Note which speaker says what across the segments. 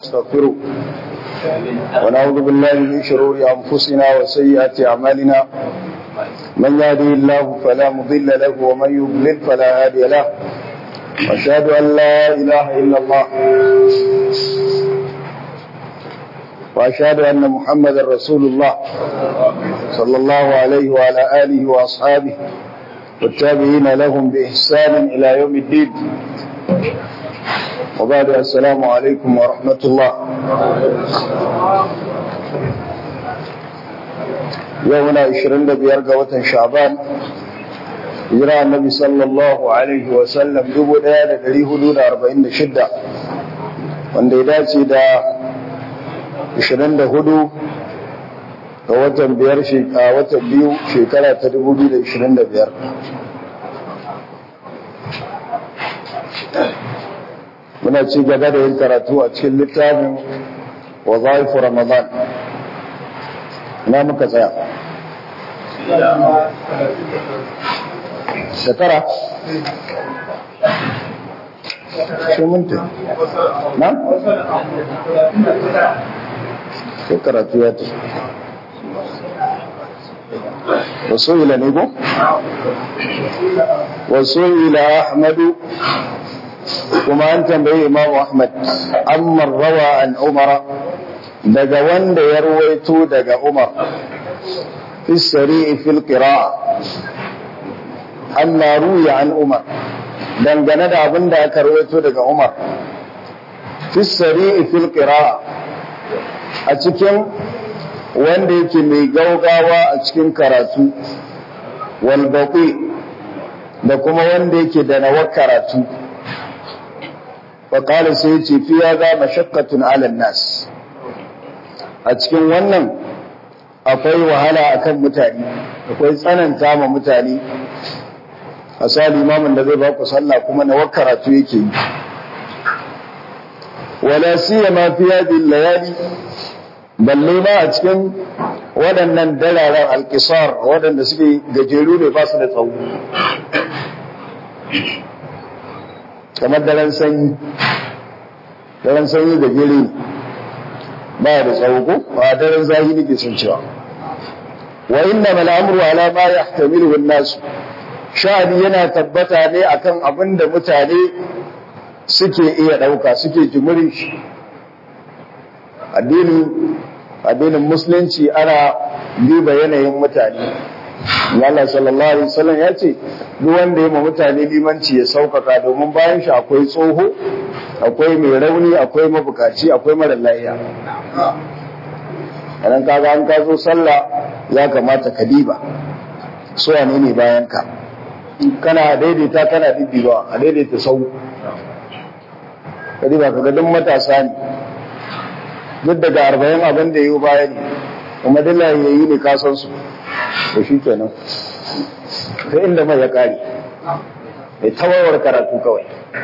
Speaker 1: نستغفره ونعوذ بالله من شرور أنفسنا وسيئات أعمالنا من يهده الله فلا مضل له ومن يضلل فلا هادي له وأشهد أن لا إله إلا الله وأشهد أن محمدا رسول الله صلى الله عليه وعلى آله وأصحابه والتابعين لهم بإحسان إلى يوم الدين وبعد السلام عليكم ورحمة الله يومنا عشرين بيرقى وطن شعبان hijira annabi sallallahu alaihi wa sallam dubu ɗaya da ɗari hudu da arba'in da shidda wanda ya dace da ashirin da hudu ga watan biyar a watan biyu shekara ta dubu biyu da ashirin da biyar muna ci gaba da yin karatu a cikin littafin wazaifu ramadan na muka tsaya shekara shi minti na? shekara tuya ta wasu ila ne ko? wasu ila ahmadu kuma an tambayi imamu ahmad amman rawa an umara daga wanda ya ruwaito daga umar fi sari'i fil qira'a amma ruya an umar dangane da abin da aka rawaito daga umar fi sari'i fil qira'a a cikin wanda yake mai gaugawa a cikin karatu wal baqi da kuma wanda yake da nawa karatu wa qala sai yace fi ga mashaqqatun 'ala nas a cikin wannan akwai wahala akan mutane akwai tsananta ma mutane a sa limamin da zai baku sallah kuma na karatu yake yi wala siyama fi hadhihi layali balle ma a cikin waɗannan dararen alkisar waɗanda suke gajeru ne ba su da tsawo kamar daren sanyi daren sanyi gajere ne ba da tsawo ko ba daren zahi nake sun cewa wa inna mal amru ala ma yahtamilu an-nas sha'ani yana tabbata ne akan abin da mutane suke iya ɗauka suke jimirin shi addinin musulunci ana duba yanayin mutane Allah sallallahu alaihi wasallam ya ce duk wanda ya ma mutane limanci ya sauƙaƙa domin bayan shi akwai tsoho akwai mai rauni akwai mabukaci akwai mara lafiya idan kaga an ka zo sallah ya kamata ka diba su wane ne bayan ka kana daidaita kana diddiba a daidaita sau kadi ba kaga duk matasa ne duk daga arba'in abin da yi baya ne kuma duk yayi ne ka san su to shi kenan sai inda mai ya kare mai tawawar karatu kawai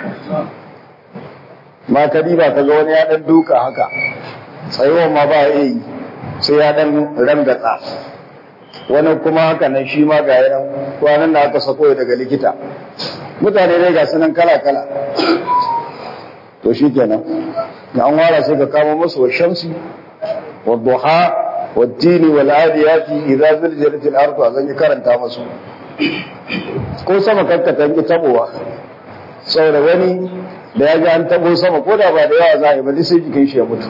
Speaker 1: ma kadi ba kaga wani ya dan duka haka tsayuwa ma ba ya yi sai ya dan rangatsa wani kuma haka nan shi ma ga yanan kwanan da aka sako daga likita mutane dai ga sunan kala-kala to shi kenan da an wara sai ka kama musu wa shamsi wa duha wa tini wal adiyati idza zilzalat al ardu azan yi karanta musu ko sama kankata ki tabowa saboda wani da ya ga an tabo sama ko da ba da yawa za a yi ba sai jikin shi ya mutu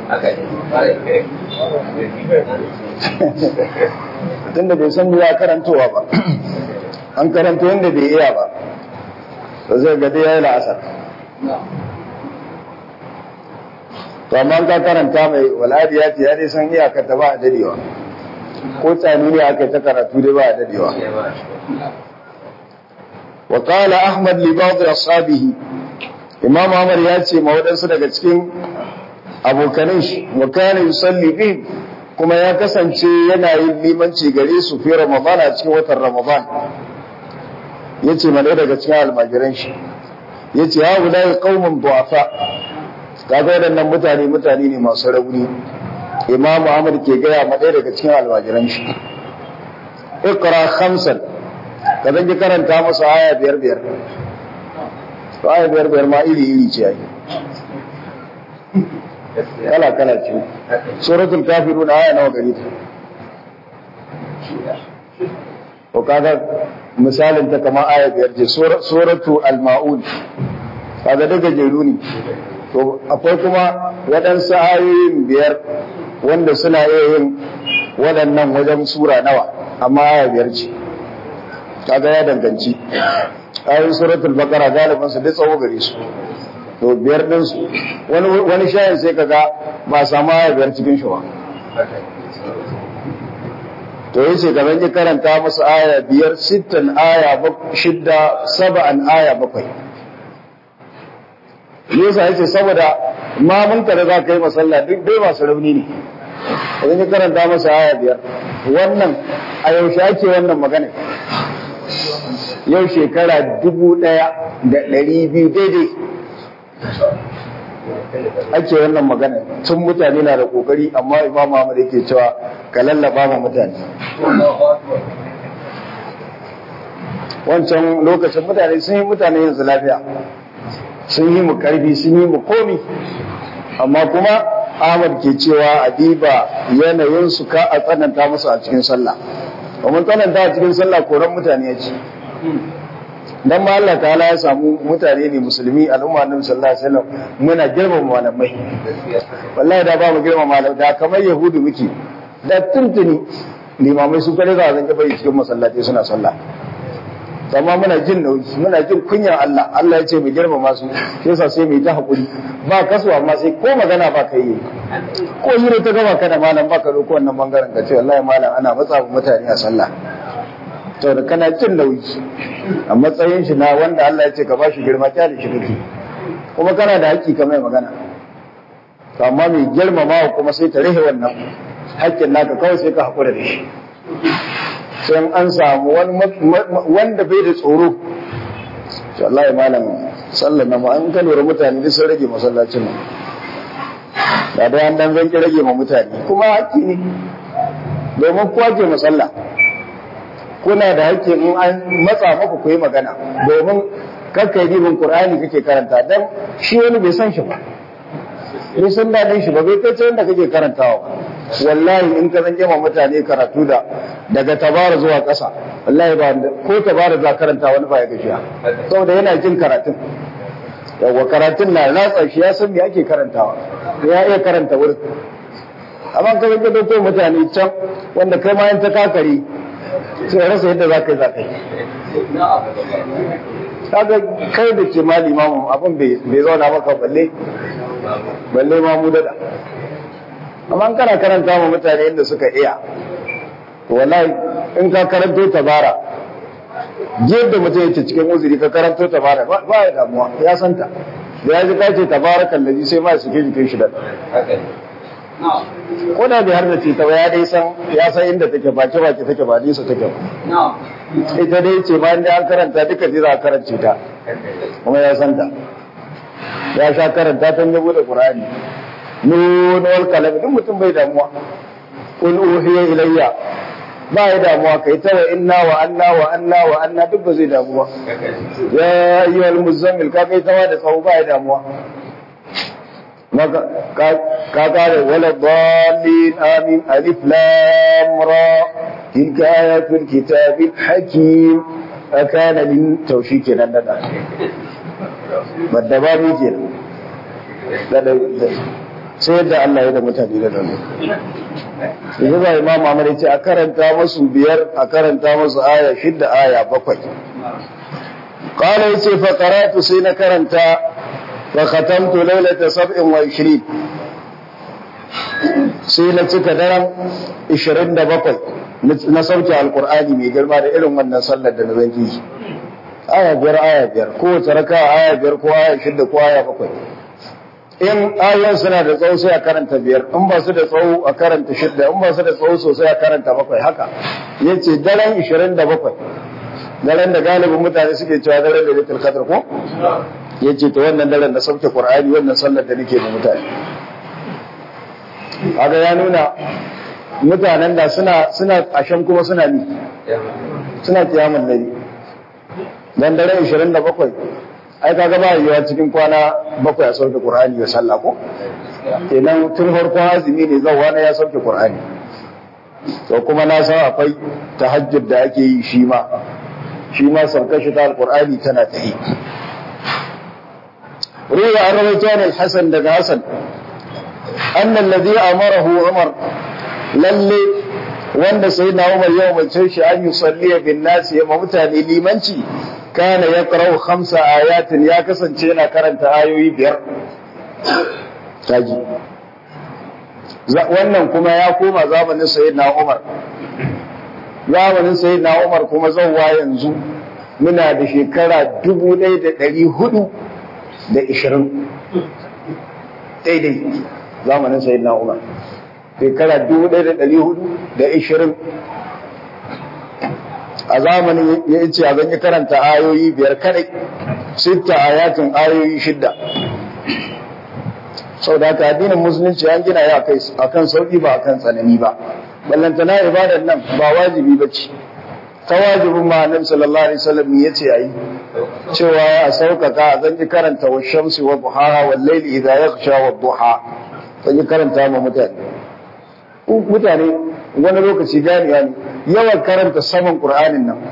Speaker 1: tunda bai san ya karantowa ba an karanto yadda bai iya ba to zai ga dai yayi la'asar to amma ka karanta mai waladi ya ce ya dai san iyakar ta ba a dadewa ko tsani ne aka ta karatu dai ba a dadewa wa qala ahmad li ba'd ashabihi imam ahmad ya ce ma wadansu daga cikin abokanin shi wa kana yusalli bihim kuma ya kasance yana yin limanci gare su fi Ramadan a cikin watan Ramadan ya ce mana daga cikin almajiran shi ya ce ya guda ya kaumin duwafa kaga waɗannan mutane mutane ne masu rauni imamu Ahmad ke gaya ma ɗaya daga cikin almajiran shi ikra khamsan ka zan ki karanta masa aya biyar biyar to aya biyar biyar ma iri iri ce ai kala kala ce suratul kafirun aya nawa gari ta ko kaga misalin ta kamar aya biyar ce suratu al-maun kaga daga jeru ne to akwai kuma waɗansu ayoyin biyar wanda suna iya yin waɗannan wajen sura nawa amma aya biyar ce kaga ya danganci ayoyin suratul baqara galibin su duk tsawo gare su to biyar din su wani wani shayin sai kaga ba samu aya biyar cikin shi ba to yace gaban ya karanta musu aya biyar sittan aya shidda saba'an aya bakwai yasa yace saboda ma mun da za ka yi masalla duk dai masu rauni ne idan ya karanta masa aya biyar wannan a yaushe ake wannan magana yau shekara dubu ɗaya da ɗari biyu daidai ake wannan magana tun mutane na da kokari amma imam Muhammad yake cewa ka lallaba ma mutane wancan lokacin mutane sun yi mutane yanzu lafiya sun yi mu karfi sun yi mu komi amma kuma Ahmad ke cewa adiba yanayin su ka a tsananta musu a cikin sallah mun tsananta a cikin sallah koran mutane ya ce dan ma Allah ta'ala ya samu mutane ne musulmi al'umma annabi sallallahu alaihi wasallam muna girmama malamai wallahi da ba mu girmama malamai da kamar yahudu muke da tuntuni limamai su kare za a zanke bai cikin masallaci suna sallah amma muna jin nauyi muna jin kunyan Allah Allah ya ce mu girmama su shi yasa sai mu yi ta hakuri ba kasuwa amma sai ko magana ba ka yi ko yi ta gaba kana malam ba ka ko wannan bangaren ka ce wallahi malam ana matsa mutane a sallah to da kana jin nauyi a matsayin shi na wanda Allah ya ce ka bashi girma kyale shi kake kuma kana da haƙƙi ka mai magana to amma mai girmama kuma sai ta rihe wannan haƙƙin naka kawai sai ka haƙura da shi sai an samu wanda bai da tsoro to Allah ya malam sallan nan an ka lura mutane duk sun rage masallacin nan da dai an dan zanki rage ma mutane kuma haƙƙi ne domin kowa ke masalla kuna da hakkin in an matsa maku ku yi magana domin kakkai ribin qur'ani kake karanta dan shi wani bai san shi ba bai san daɗin shi ba bai kai wanda kake karantawa wallahi in ka zan ma mutane karatu da daga tabara zuwa ƙasa wallahi ba ko tabara za karanta wani ba ya gajiya saboda yana jin karatun yawa karatun na ratsa shi ya san me ake karantawa ya iya karanta wurin amma ka zan dauko mutane can wanda kai ma ta kakare sai rasa yadda za ka yi za ka yi kaga kai da ke ma limamu abin bai zauna maka balle balle ma mu dada amma kana karanta ma mutane inda suka iya wallahi in ka karanto tabara da mutum yake cikin uzuri ka karanto tabara ba ya damuwa ya santa da ya ji ka ce tabarakan lazi sai ma ya suke jikin shi da ko da bai har da ta ba ya dai san ya san inda take baki baki take ba nisa take ba ita dai ce bayan da an karanta duka ji za a karance ta kuma ya san ta ya sha karanta ta yabo da qur'ani nun wal kalam duk mutum bai damuwa qul uhiya ilayya ba ya damuwa kai ta wa inna wa anna wa anna wa anna duk ba zai damuwa ya ayyuhal muzammil ka kai ta da tsawo ba ya damuwa ka kare wala dalin amin alif lam ra tilka ayatul kitabil hakim akana lin taushi kenan da da badda ba mi kenan da sai da Allah ya da mutane da nan yanzu ba imam Ahmad ya ce a karanta masu biyar a karanta masu aya shidda aya bakwai qala yace fa qara'tu sai na karanta فختمت ليلة سبع وعشرين sai na cika daren 27 na sauke alkur'ani mai girma da irin wannan sallar da na zan yi aya biyar aya biyar kowace raka aya biyar ko aya shidda ko aya bakwai in ayoyin suna da tsawo sai a karanta biyar in ba su da tsawo a karanta shidda in ba su da tsawo sosai a karanta bakwai haka yace daren 27 daren da galibin mutane suke cewa daren da litul qadr ko ya ce ta wannan daren na sauke ƙwar'ani wannan sallar da nake da mutane kaga ya nuna mutanen da suna suna ashen kuma suna ni suna kiyamun dare dan daren 27 ai kaga ba yiwa cikin kwana bakwai a sauke ƙwar'ani da sallah ko kenan tun farkon azumi ne zan wani ya sauke qur'ani to kuma na san akwai tahajjud da ake yi shi ma shi ma saukar shi ta alqur'ani tana ta yi ruwa an rawaito ne hasan daga hasan anna alladhi amarahu umar lalle wanda sai na umar ya umarce shi an yusalli bin nasi ya mutane limanci kana ya qara'u khamsa ayatin ya kasance yana karanta ayoyi biyar taji wannan kuma ya koma zamanin sayyidina umar zamanin sayyidina umar kuma zauwa yanzu muna da shekara dubu ɗaya da ɗari hudu da ishirin daidai zamanin sayyidina umar shekara dubu ɗaya da ɗari hudu da ishirin a zamanin ya ce a yi karanta ayoyi biyar kadai sita ayatin ayoyi shidda sau da haka addinin musulunci an gina ya a kan sauƙi ba a kan tsanani ba ballantana ibadar nan ba wajibi ba ce ta wajibin ma annabi sallallahu alaihi wasallam ya ce ayi cewa ya sauƙaƙa a zan yi karanta wa shamsi wa duhaha wal layli idha yaghsha wa duha zan yi karanta ma mutane mutane wani lokaci ganewa ne yawan karanta saman qur'anin nan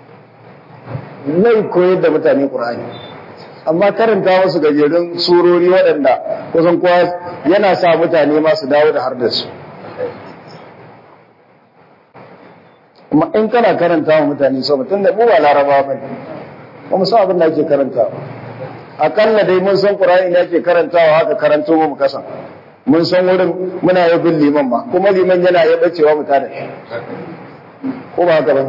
Speaker 1: zai koyar da mutane qur'ani amma karanta wasu gajerun surori waɗanda kusan kowa yana sa mutane masu dawo da har da su kuma in kana karanta wa mutane sau mutum da mu ba laraba ba ne ba mu san abin da ake karanta akalla dai mun san qur'ani da ake karantawa haka karanto mu kasan mun san wurin muna yi bin liman ma kuma liman yana ya bacewa mu tada shi ko ba haka ba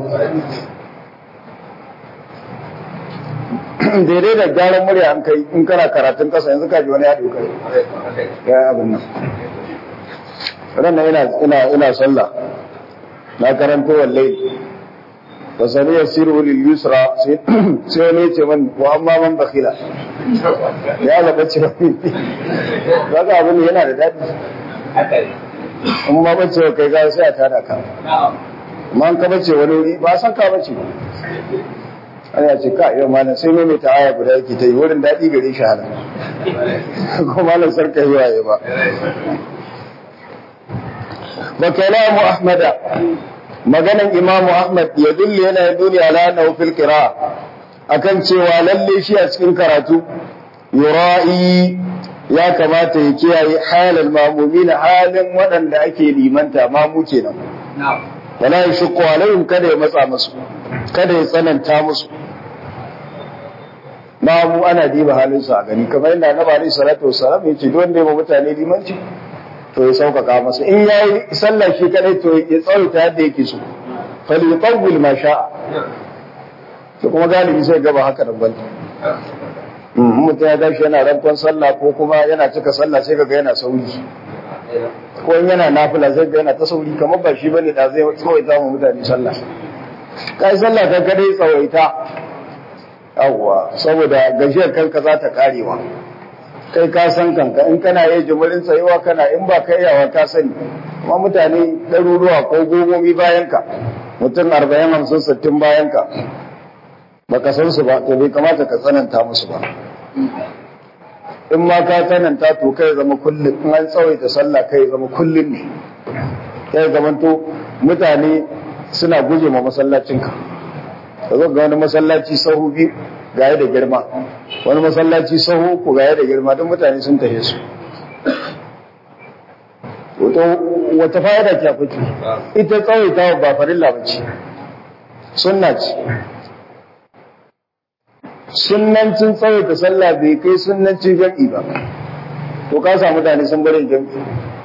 Speaker 1: daidai da gyaran murya an kai in kana karatun kasa yanzu ka ji wani ya doka ya abin nan ran ina ina ina sallah na karanto wallahi wa sani yasiru lil yusra sai sai ne ce man wa amma man bakhila ya ga bace wani kaga abin yana da dadi in ma bace kai ga sai a tada ka amma an ka bace wani wuri ba san ka bace ana ce ka yau malam sai mai ta aya guda yake ta yi wurin daɗi gare shi halin ko malam sarka yi waye ba wa kalamu ahmada maganan imamu ahmad ya dulle yana duni ala annahu fil qira'a akan cewa lalle shi a cikin karatu yura'i ya kamata ya kiyaye halal mamumin halin waɗanda ake limanta mamu kenan wala yashqu alaihim kada ya matsa musu kada ya tsananta musu mamu ana diba halin su a gani kamar yadda annabi alaihi salatu wassalam yace duk wanda ya ba mutane limanci to ya sauƙaƙa masa in yayi sallah shi kadai to ya tsawaita yadda yake so falyutawwil ma sha'a to kuma galibi sai gaba haka nan bane mutum ya tashi yana rankon sallah ko kuma yana cika sallah sai kaga yana sauri ko in yana nafila sai ga yana ta sauri kamar ba shi bane da zai tsawaita mu mutane sallah kai sallah ka kadai tsawaita yawwa saboda gajiyar kanka za ta karewa kai ka san kanka in kana yi jimirin tsayuwa kana in ba ka iyawa ka sani kuma mutane ɗaruruwa ko gomomi bayan ka mutum arba'in hamsin sittin bayan ka baka san su ba to bai kamata ka tsananta musu ba in ma ka tsananta to kai zama kullum in an tsawaita sallah kai zama kullum ne kai zamanto mutane suna guje ma masallacinka ka zo ga wani masallaci sahu biyu gaya da girma wani masallaci sahu ku gaya da girma don mutane sun tahe su wata fa'ida ke akwai ita tsawaita ba farilla ba ce sunna ce sunnancin tsawaita sallah bai kai sunnancin jam'i ba to ka samu mutane sun barin jam'i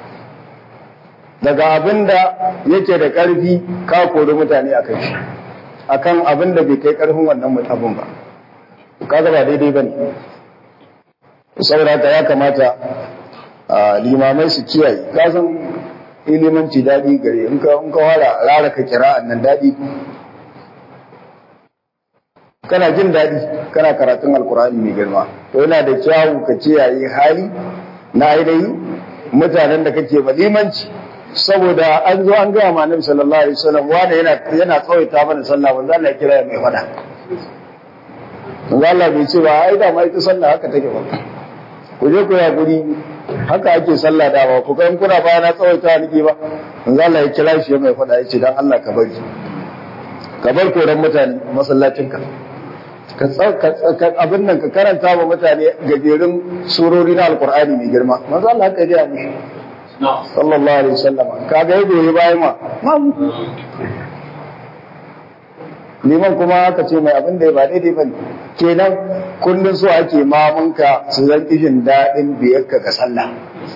Speaker 1: daga abin da yake da ƙarfi ka kori mutane a kai shi akan abin da bai kai ƙarfin wannan abin ba kaga ba daidai bane saboda haka ya kamata limamai su kiyaye ka san ilimanci daɗi gare in ka in ka wara rara ka kira nan daɗi kana jin daɗi kana karatun alkur'ani mai girma to yana da kyawu ka kiyaye hali na ainihi mutanen da kake ba limanci saboda an zo an gaya ma annabi sallallahu alaihi wasallam wanda yana yana tsawaita mana sallah wanda Allah ya kira ya mai fada manzo Allah bai ce ba ai da ma ita sallah haka take ba ku je ku ya guri haka ake sallah da ba ku ga in kuna baya na tsawaita niki ba manzo Allah ya kira shi mai faɗa yace dan Allah ka bari ka bar koran mutane masallacinka ka abin nan ka karanta wa mutane gajerun surori na alkur'ani mai girma manzo Allah haka ya mushi sallallahu alaihi wasallam kaga ya goyi bayan ma liman kuma aka ce mai abin da ya ba daidai bane kenan kullun so ake mamunka su zan kishin daɗin biyarka ga sallah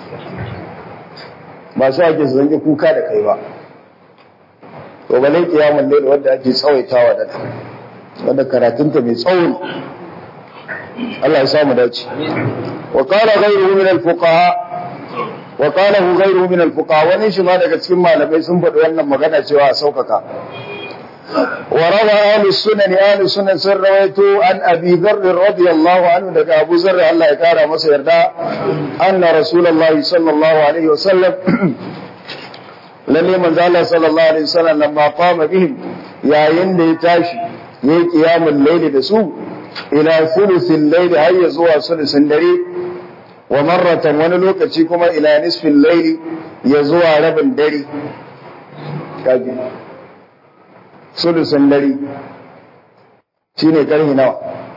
Speaker 1: ba su ake su zanki kuka da kai ba to bale kiyamul layl wanda ake tsawaitawa da ta wanda karatunta mai tsawo Allah ya samu dace wa qala ghayruhu min al-fuqaha wa qala ghayruhu min al-fuqaha wani shi ma daga cikin malamai sun faɗi wannan magana cewa a saukaka وروى أهل السنن أهل السنن سر رويته عن أبي ذر رضي الله عنه دك أبو ذر الله يكارى مصير دا أن رسول الله صلى الله عليه وسلم لم يمن الله صلى الله عليه وسلم لما قام بهم يا يندي تاشي يي قيام الليل دسو إلى ثلث الليل هيا زوا ثلث الليل ومرة ونلوك كما إلى نصف الليل يزوى رب الدري كاجي sulusun dare shi ne ƙarfi nawa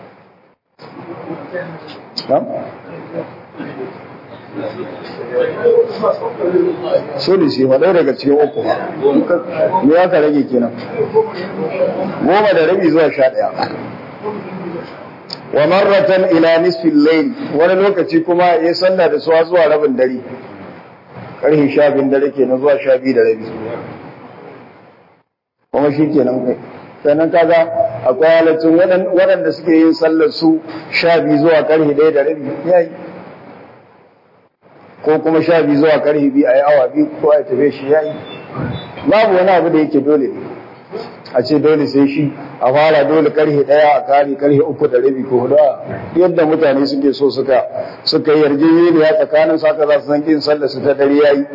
Speaker 1: sulusi ma ɗaya daga cikin uku me ya ka rage kenan goma da rabi zuwa sha ɗaya wa marratan ila nisfin layl wani lokaci kuma ya salla da suwa zuwa rabin dare ƙarfi sha biyun dare kenan zuwa sha biyu da rabi kuma shi kenan kai sannan kaga akwai halittun waɗanda suke yin sallar su sha biyu zuwa karfe ɗaya da rabi ya yi ko kuma sha biyu zuwa karfe biyu a yi awa biyu ko a tafe shi ya yi babu wani abu da yake dole ne a ce dole sai shi a fara dole karfe ɗaya a kare karfe uku da rabi ko hudu yadda mutane suke so suka suka yi yarjejeniya tsakanin su haka za su san kin sallar su ta dare ya yi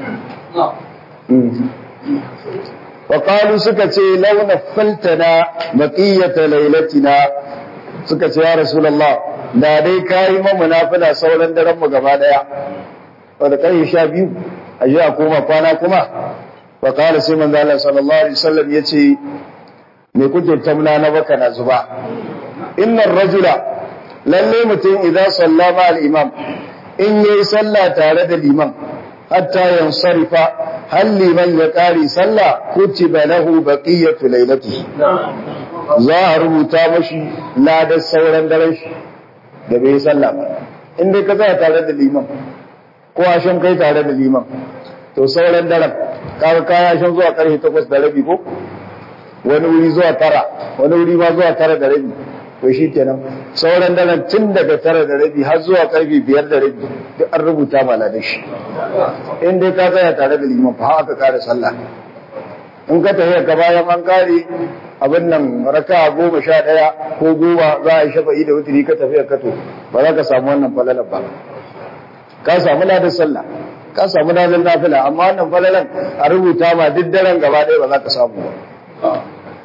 Speaker 1: وقالوا سكتي لو نفلتنا بقية ليلتنا سكتي يا رسول الله da dai kayi mamu nafila sauran daren mu gaba daya wanda kai sha biyu a ji a koma kwana kuma wa qala sai manzo Allah sallallahu alaihi wasallam yace me kuke tamna na baka na zuba innar rajula lalle mutum idan sallama al imam in yayi sallah tare da liman hatta yansarifa hal liman ya ƙari sallah kutiba lahu baqiyatu lailatihi za a rubuta mashi ladar sauran daren shi da bai sallah ba in dai ka tsaya tare da liman ko a shan kai tare da liman to sauran daren ka kaya shan zuwa karfe takwas da rabi ko wani wuri zuwa tara wani wuri ma zuwa tara da rabi to shi kenan sauran daren tun daga tara da rabi har zuwa karfe biyar da rabi duk an rubuta ma da shi in dai ka tsaya tare da liman fa haka kare sallah in ka tafi ka bayan an kare abin nan raka goma sha ɗaya ko goma za a yi shafa'i da wuturi ka tafi ka to ba za ka samu wannan falalar ba ka samu ladan sallah ka samu ladan nafila amma wannan falalan a rubuta ma duk daren gaba ɗaya ba za ka samu ba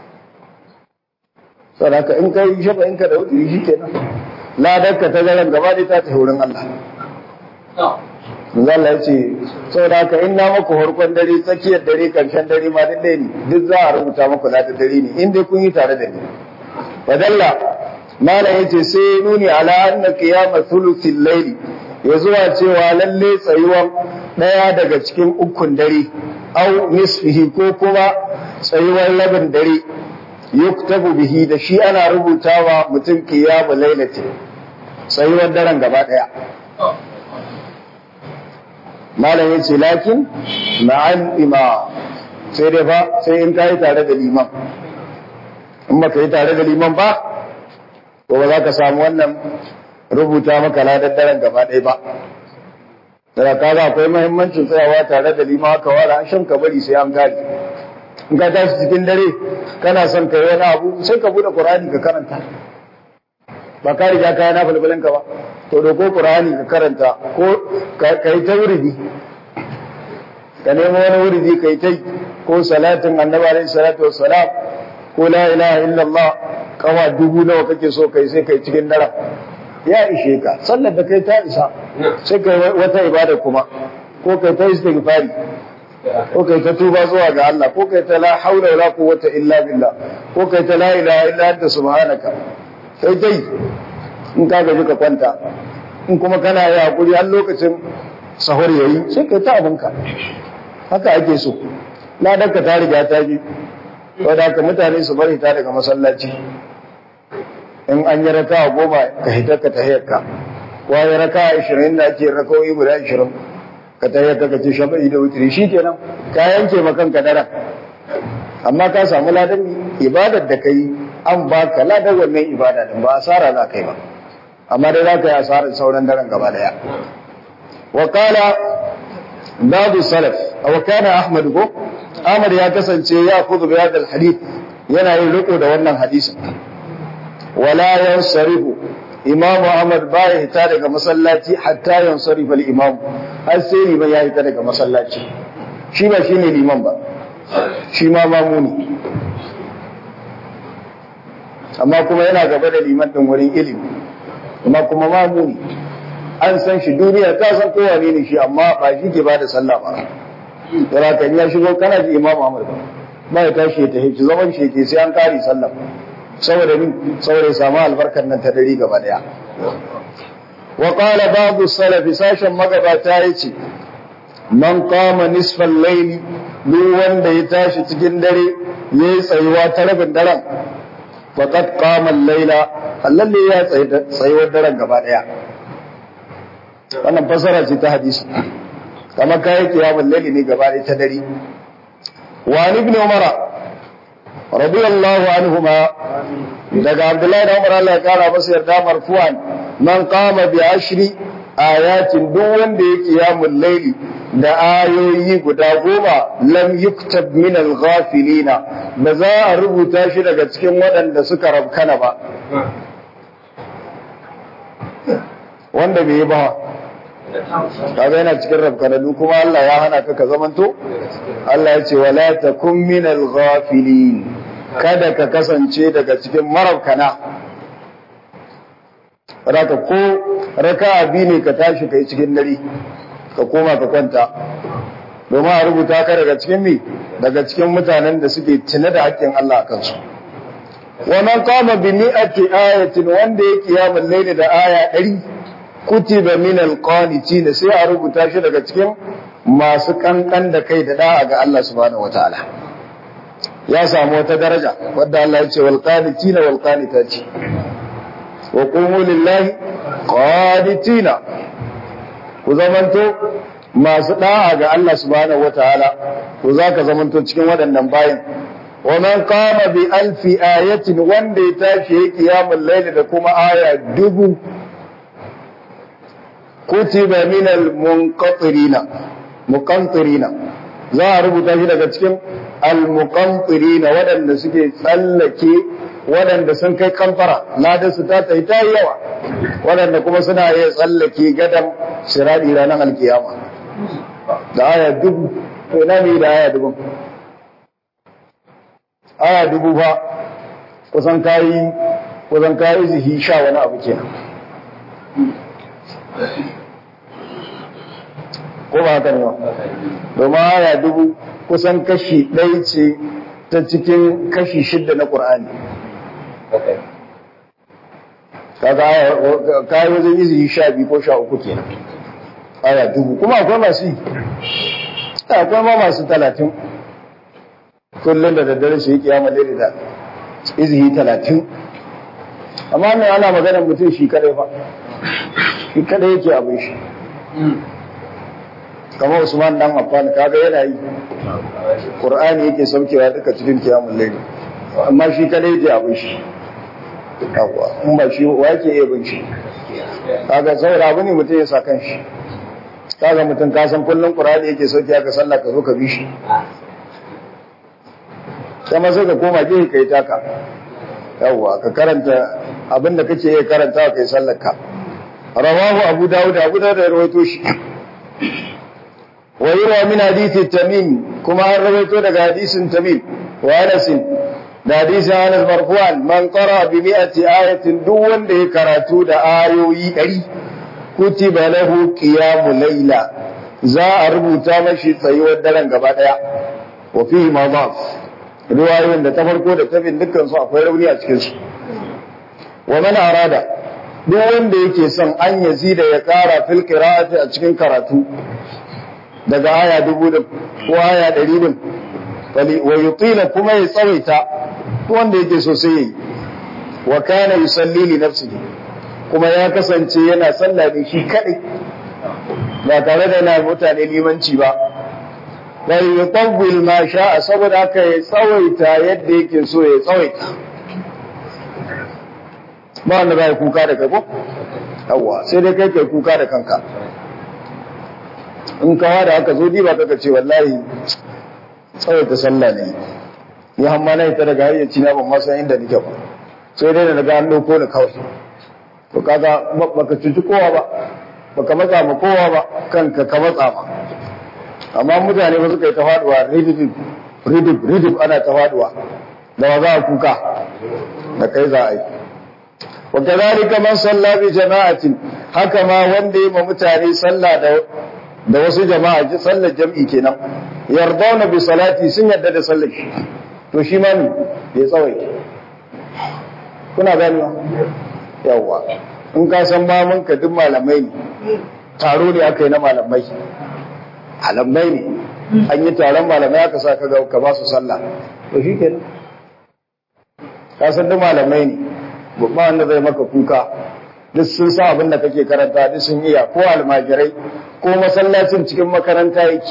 Speaker 1: saboda in kai shafa in ka da wuturi shi kenan ladar ka ta daren gaba ɗaya ta tafi wurin Allah Manzo Allah ya ce saboda haka in na maku harkon dare tsakiyar dare karshen dare ma duk ɗaya ne duk za a rubuta maku ladan dare ne in dai kun yi tare da ni wadalla malam yace sai nuni ala anna qiyama thuluthil layli ya zuwa cewa lalle tsayuwan daya daga cikin ukun dare au nisfihi ko kuma tsayuwan labin dare yuktabu bihi da shi ana rubutawa mutum qiyamu lailati tsayuwan daren gaba daya malam yace lakin ma'an ima sai dai fa sai in kai tare da liman in baka yi tare da liman ba ko ba za ka samu wannan rubuta maka ladar daren gaba ɗaya ba daga kaga akwai muhimmancin tsayawa tare da liman haka wara shan ka bari sai an gari in ka tashi cikin dare kana son ka yi wani abu sai ka bude qur'ani ka karanta ba ka riga ka yana fulfulin ka ba to doko qur'ani ka karanta ko ka yi ta wuridi ka nemo wani wuridi ka yi ta ko salatin annabi alaihi salatu wassalam ko la ilaha illallah kawa dubu nawa kake so kai sai kai cikin daren ya ishe ka sallar da kai ta isa sai kai wata ibada kuma ko kai ta istighfari ko kai ta tuba zuwa ga Allah ko kai ta la haula wala quwwata illa billah ko kai ta la ilaha illa anta subhanaka kai dai in ka gaji ka kwanta in kuma kana yi hakuri har lokacin sahur yayi sai kai ta abinka haka ake so ladarka ta riga ta ji wadda haka mutane su bari ta daga masallaci in an yi raka goma ka hita ka tahiyarka wa ya raka ashirin da ake raka'o'i guda ashirin ka tahiyarka ka ce shafa'i da wutiri shi kenan ka yanke ma kanka daren amma ka samu ladan ibadar da ka yi an ba ka ladan wannan ibada din ba asara za ka yi ba amma dai za ka yi asarar sauran daren gaba daya wa kala babu salaf wa kana ahmad ko ahmad ya kasance ya kudu bi hadal hadith yana yin riko da wannan hadisin wala yansarifu imam ahmad baya hita daga masallaci hatta yansarifa al imam har sai liman ya hita daga masallaci shi ba shine liman ba shi ma mamuni amma kuma yana gaba da liman din wurin ilimi amma kuma mamuni an san shi duniya ta san kowa ne shi amma ba shi ke bada sallah ba yana kan ya shigo kana ji imam ahmad ba ba ya tashi ya tafi zaman shi ke sai an kare sallah saboda min saboda ya samu albarkar nan ta dare gaba daya wa qala ba'd salaf sashen magabata yace man qama nisfal layli duk wanda ya tashi cikin dare yayi tsayuwa ta rabin daren faqad qama al-layla allalle ya tsayuwar daren gaba daya wannan fasara ce ta hadisi kama kayi kiyamun laili ne gaba ta dare wa ibn umar radiyallahu anhuma daga abdullahi da umar Allah ya kara masa yarda marfu'an man qama bi ashri ayatin duk wanda ya kiyamun laili da ayoyi guda goma lam yuktab min al-ghafilina ba za a rubuta shi daga cikin waɗanda suka rabkana ba wanda bai yi ba kaga yana cikin rabkananu kuma Allah ya hana ka ka zamanto Allah ya ce wala takun minal ghafilin kada ka kasance daga cikin marabkana raka ko raka'a bi ne ka tashi kai cikin dare ka koma ka kwanta domin a rubuta ka daga cikin mi daga cikin mutanen da suke tuna da haƙƙin Allah a kansu wa man qama bi mi'ati ayatin wanda ya kiyamul layli da aya 100 kutiba min alqanitin sai a rubuta shi daga cikin masu kankan da kai da da'a ga Allah subhanahu wataala ya samu wata daraja wadda Allah ya ce wal qanitina wal qanitati wa qumu lillahi qanitina ku zamanto masu da'a ga Allah subhanahu wataala ku zaka zamanto cikin waɗannan bayin wa man qama bi alfi ayatin wanda ya tashi ya kiyamul layli da kuma aya dubu kutiba min al-munqatirina muqantirina za a rubuta shi daga cikin al-muqantirina waɗanda suke tsallake waɗanda sun kai kamfara ladan su ta tsaye ta yawa waɗanda kuma suna iya tsallake gadan sirari ranar alkiyama da aya dubu to ina ne da aya dubu aya dubu fa kusan kayi kusan kayi zihi sha wani abu kenan ko ba haka ne ba domin aya dubu kusan kashi ɗaya ce ta cikin kashi shidda na ƙur'ani kaga kayi wajen izini sha biyu ko sha uku kenan aya dubu kuma akwai masu yi akwai ma masu talatin kullum da daddare su yi kiyama daidai da izini talatin amma mai ana maganar mutum shi kadai fa shi kadai yake abin shi kamar Usman dan Affan kaga yana yi Qur'ani yake saukewa duka cikin kiyamul layl amma shi kadai yake abin shi yawa in ba shi wa yake iya bin shi kaga saboda abu ne mutum ya sa kan shi kaga mutum ka san kullun Qur'ani yake sauke ka sallah ka zo ka bi shi kuma sai ka koma gefe kai taka yawa ka karanta abin da kake iya karanta kai sallar ka rawahu abu dawud abu dawud ya rawaito shi wa yura min hadisi tamim kuma an rawaito daga hadisin tamim wa anas da hadisi Anas marfu'an man qara bi mi'ati ayatin duk wanda ya karatu da ayoyi 100 kutiba lahu qiyamul layla za a rubuta mashi tsayuwar daren gaba daya wa fihi madaf riwayoyin da ta farko da ta bin dukkan su akwai rauni a cikin su wa man arada duk wanda yake son an yazida ya kara fil qira'ati a cikin karatu daga aya dubu din ko aya ɗari din wa yutila kuma ya tsawaita wanda yake so sai yi wa kana yusalli li nafsihi kuma ya kasance yana sallah ne shi kadai ba tare da yana mutane limanci ba bal yutawwil ma sha'a saboda haka ya tsawaita yadda yake so ya tsawaita ba wanda ba ya kuka da kai ko yawa sai dai kai kai kuka da kanka in kawa da aka zo diba kaka ce wallahi tsawaita sallah ne ya hamma na ita daga hayyaci na ban masa inda nake ba sai dai daga an dauko ni kawai to kaga baka cuci kowa ba baka matsa ma kowa ba kanka ka matsa ma amma mutane ba suka yi ta faduwa ridib ridib ridib ana ta faduwa da wa za a kuka da kai za a yi wa kadhalika man salla bi jama'atin haka ma wanda yi ma mutane sallah da da wasu jama'a sallar jam'i kenan yardawna bi salati sun yarda da sallar shi to shi ma ne ya tsawai kuna gani yawa in ka san mamun ka duk malamai ne taro ne aka yi na malamai malamai ne an yi taron malamai aka sa ka ga ka ba su sallah to shi kenan ka san duk malamai ne babba wanda zai maka kuka duk sun sa abin da kake karanta duk sun iya ko almajirai ko masallacin cikin makaranta yake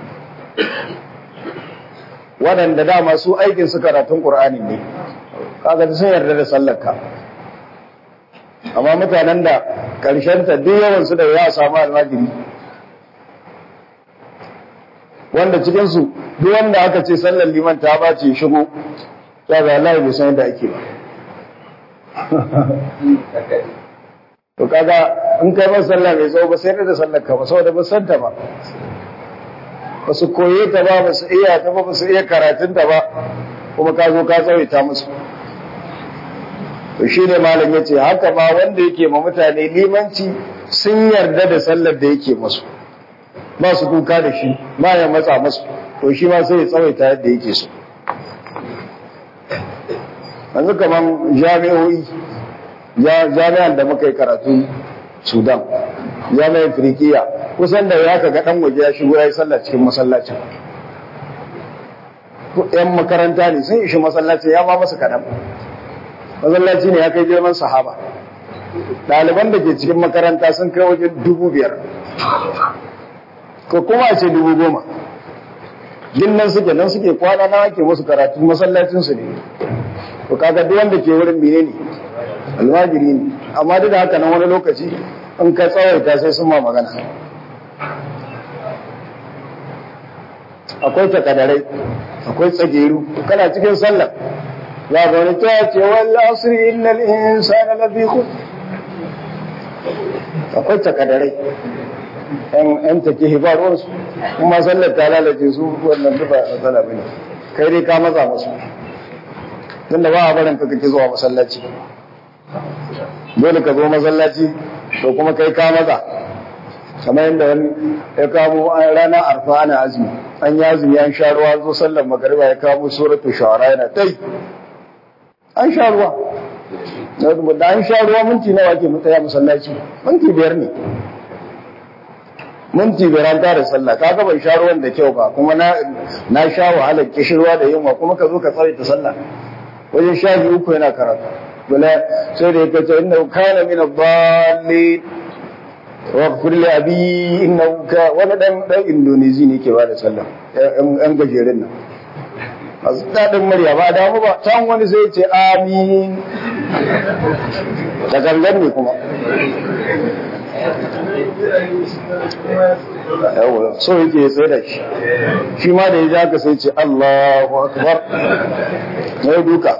Speaker 1: waɗanda dama su aikin su karatun ƙur'ani ne kaga sun yarda da sallarka amma mutanen da ƙarshen ta duk yawan su da ya samu almajiri wanda cikin su duk wanda aka ce sallar liman ta bace shigo ya ga Allah bai san yadda ake ba to kaga in kai ba sallah mai tsawo ba sai da sallar ka ba saboda ba san ta ba ba su koye ta ba ba su iya ta ba ba su iya karatun ta ba kuma ka zo ka tsawaita musu to shi ne malam ya ce haka ma wanda yake ma mutane limanci sun yarda da sallar da yake musu ba su kuka da shi ba ya matsa musu to shi ma sai ya tsawaita yadda yake so yanzu kamar jami'o'i jami'an da muka yi karatu sudan jami'ar firikiya kusan da ya ga dan waje ya shigo ya yi sallah cikin masallacin yan makaranta ne sun ishi masallaci ya ma masa kaɗan masallaci ne ya kai girman sahaba ɗaliban da ke cikin makaranta sun kai wajen dubu biyar ko kuma a ce dubu goma nan suke nan suke kwana na ake musu karatu masallacinsu ne to kaga duk wanda ke wurin mene ne almajiri ne amma duk da haka nan wani lokaci in ka tsawaita sai sun ma magana akwai takadarai akwai tsageru kana cikin sallah ya ga wani ta ce wal asri innal insana lafi khusr akwai takadarai yan yan take hibarwar su kuma sallar ta lalace su wannan duba matsala bane kai dai ka matsa musu tunda ba a barin ka kake zuwa masallaci dole ka zo masallaci to kuma kai ka matsa kamar yadda wani ya kamo ranar arfa ana azumi an yi azumi an sha ruwa zo sallar magariba ya kamo suratul shawara yana tai an sha ruwa da an sha ruwa minti nawa ke mutaya masallaci minti biyar ne minti biyar an tare sallah ka bai sha ruwan da kyau ba kuma na sha wahalar kishirwa da yunwa kuma ka zo ka tsare ta sallah wajen sha biyu uku yana karatu bala sai da ya kace inna kana min ad-dallin wa qul li abi inna ka wani dan dan indonesi ne ke bada sallah yan gajerin nan masu dadin murya ba damu ba can wani sai ce amin da gangan ne kuma yawa so yake ya tsaye da shi shi ma da ya ja ka sai ce Allahu akbar sai duka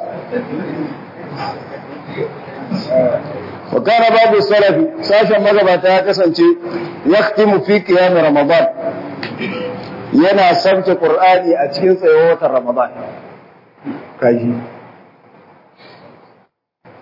Speaker 1: wa kana babu salafi sashen magabata ya kasance yaktimu fi qiyam ramadan yana sabta qur'ani a cikin tsayuwar watan ramadan kaji